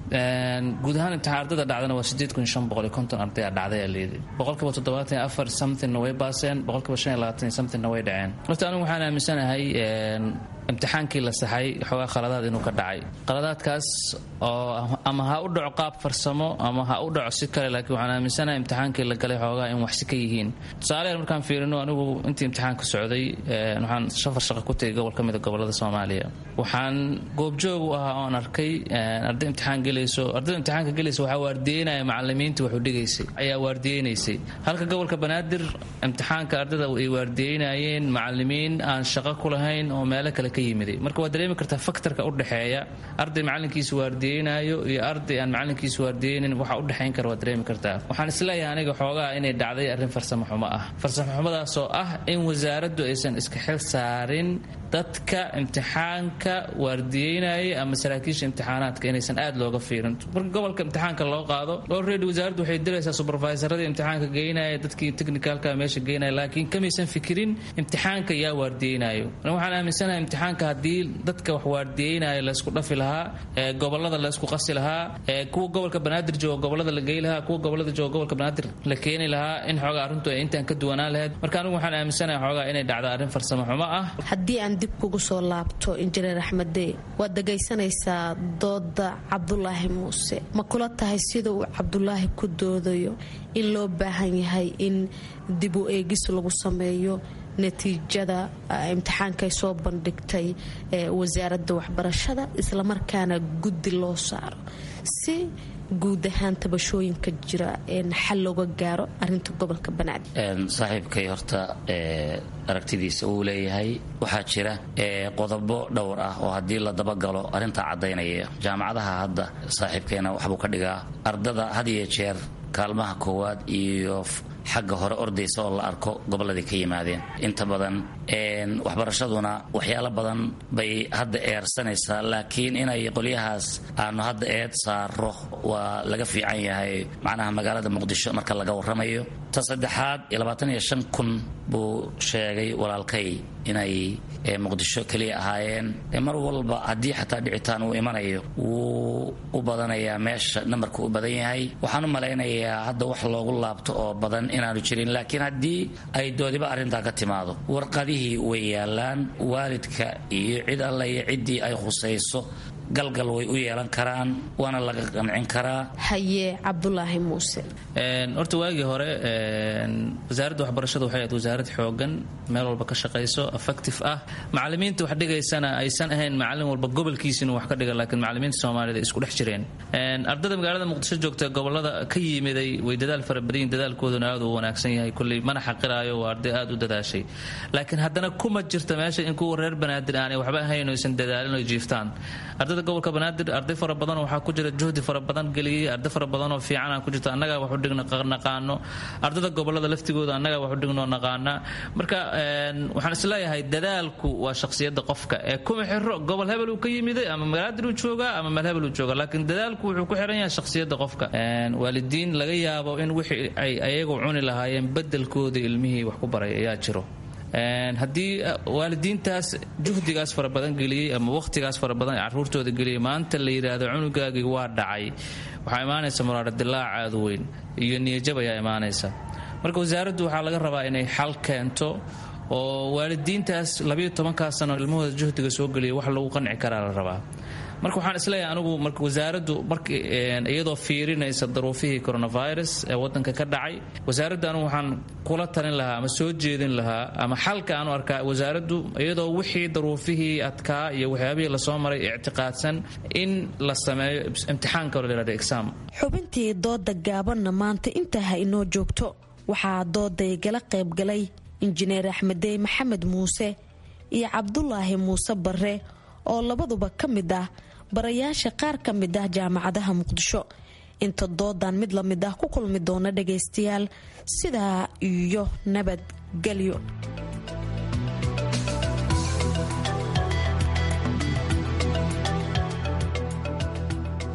guud ahaan imtixaan ardada dhacdana waa sideed kun shan boqol iyo konton arday a dhacday aa leeday boqolkiiba toddobaatan iyo afar somethingna way baaseen boqolkiiba shan iyo labaatan iyo somethingna way dhaceen horta anigu waxaan aaminsanahay imtixaankii la saxay xoogaa khaladaad inuu ka dhacay qaladaadkaas oo ama ha u dhaco qaab farsamo ama ha u dhaco si kale laakiin waxaan aaminsanahay imtixaankii la galay xoogaa in waxsi ka yihiin tusaaleyan markaan fiirino anigu intii imtixaanka socday waxaan safar shaqo ku tegay gobol ka mida gobolada soomaaliya waxaan goobjoog u ahaa oon arkay arday imtixaan gelayso ardayda imtixaanka gelaysa waxaa waardiyeynaya macalimiintii waxu dhigaysay ayaa waardiyeynaysay halka gobolka banaadir imtixaanka ardayda ay waardiyeynayeen macalimiin aan shaqo ku lahayn oo meelo kale ka yimiday marka waad dareemi kartaa faktorka u dhexeeya arday macalinkiisa waardiyeynayo iyo arday aan macalinkiisa waardiyeynin waxa u dhexayn kara waad dareemi kartaa waxaan isleeyahay aniga xoogaa inay dhacday arrin farsamo xumo ah farsamo xumadaasoo ah in wasaaraddu aysan iska xil saarin dadka imtixaanka waardiyeynaya ama saraakiisha imtixaanaadka inaysan aad looga fiirin marka gobolka imtixaanka loo qaado already wasaaraddu waxay diraysaa supervisaradii imtixaanka geynaya dadkii technicalka meesha geynaya laakiin kamaysan fikirin imtixaanka yaa waardiyeynayo waxaan aaminsanahay imtixaanka haddii dadka wax waardiyeynaya laysku dhafi lahaa gobolada laysku qasi lahaa kuwa gobolka banaadir jooga gobolada la gey lahaa kuwa gobolada jooga gobolka banaadir la keeni lahaa in xoogaa arrintu ay intaan ka duwanaan lahayd marka anigu waxaan aaminsanahay xoogaa inay dhacdo arrin farsamo xumo ah haddii aan dib kugu soo laabto injineer axmede waad dhegaysanaysaa dooda cabdulaahi muuse ma kula tahay sida uu cabdulaahi ku doodayo in loo baahan yahay in dib u eegis lagu sameeyo natiijada imtixaankay soo bandhigtay wasaaradda waxbarashada islamarkaana guddi loo saaro si guud ahaan tabashooyinka jira xal looga gaaro arinta gobolka banaadir saaxiibkay horta aragtidiisa uu leeyahay waxaa jira qodobo dhowr ah oo haddii la dabagalo arrintaa caddaynaya jaamacadaha hadda saaxiibkeena waxbuu ka dhigaa ardada had iyo jeer kaalmaha koowaad iyo xagga hore ordaysa oo la arko gobolladii ka yimaadeen inta badan waxbarashaduna waxyaalo badan bay hadda eersanaysaa laakiin inay qolyahaas aanu hadda eed saaro waa laga fiican yahay macnaha magaalada muqdisho marka laga warramayo ta saddexaad labaatan iyo shan kun buu sheegay walaalkay inay muqdisho keliya ahaayeen mar walba haddii xataa dhicitaan uu imanayo wuu u badanayaa meesha nambarka u badan yahay waxaan u malaynayaa hadda wax loogu laabto oo badan inaanu jirin laakiin haddii ay doodiba arrintaa ka timaado warqadihii way yaalaan waalidka iyo cid alla iyo ciddii ay khusayso galgal way u yeelan karaan waana laga qancin karaa haye cabdulaahi muuse horta waagii hore wasaaradda waxbarashada waxay ahayd wasaarad xoogan meel walba ka shaqayso effective ah macalimiinta wax dhigaysana aysan ahayn macalin walba gobolkiisa inuu wax ka dhiga laakiin macalimiinta soomaalida isku dhex jireen ardada magaalada muqdisho joogta gobolada ka yimiday way dadaal fara badan yihin dadaalkooduna aad u wanaagsan yahay kulley mana xaqiraayo waa arday aad u dadaashay laakiin haddana kuma jirta meesha in kuwa reer banaadir aanay waxba ahayn oo aysan dadaalin oo jiiftaan ardada gobolka banaadir arday fara badan waxaa ku jira juhdi fara badan geliyey arday fara badan oo fiican ku jirta annagaa wax u dhigna naqaano ardada gobolada laftigooda annagaa wax u dhignoo naqaana marka waxaan isleeyahay dadaalku waa shakhsiyadda qofka ee kuma xiro gobol hebel uu ka yimiday ama banaadir uu joogaa ama meel hebel uu jooga laakiin dadaalku wuxuu ku xiran yahay shakhsiyadda qofka waalidiin laga yaabo in wixii ay ayagu cuni lahaayeen bedelkooda ilmihii wax ku baray ayaa jiro haddii waalidiintaas juhdigaas fara badan geliyey ama wakhtigaas fara badan ee caruurtooda geliyay maanta la yidhaahdo cunugaagii waa dhacay waxaa imaanaysa muraaro dilaac aad u weyn iyo niyajab ayaa imaanaysa marka wasaaraddu waxaa laga rabaa inay xal keento oo waalidiintaas labayo tobankaa sano ilmahooda juhdiga soo geliyay wax lagu qanci karaa la rabaa marka waxaan isleeyahay anigu marka wasaaraddu mark iyadoo fiirinaysa daruufihii coronavirus ee wadanka ka dhacay wasaaradda anigu waxaan kula talin lahaa ama soo jeedin lahaa ama xalka aanu arkaa wasaaraddu iyadoo wixii daruufihii adkaa iyo waxyaabihii lasoo maray ictiqaadsan in la sameeyo imtixaanka oo la yihahdo exam xubintii dooda gaabanna maanta intaa ha inoo joogto waxaa dooday gala qaybgalay injineer axmedey maxamed muuse iyo cabdulaahi muuse barre oo labaduba ka mid ah barayaasha qaar ka mid ah jaamacadaha muqdisho inta doodan mid la mid ah ku kulmi doona dhagaystayaal sidaa iyo nabadgelyo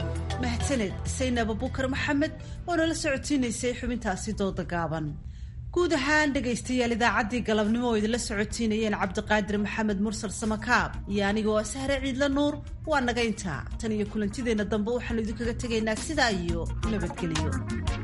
mahadsaned saynab abukar maxamed oo nala socodsiinaysay xubintaasi dooda gaaban guud ahaan dhegaystayaal idaacaddii galabnimo oo idinla socotiinayeen cabdiqaadir maxamed mursal samakaab iyo anigoo sahre ciidla nuur waa naga intaa tan iyo kulantideenna dambe waxaanu idinkaga tegaynaa sidaa iyo nabadgelyo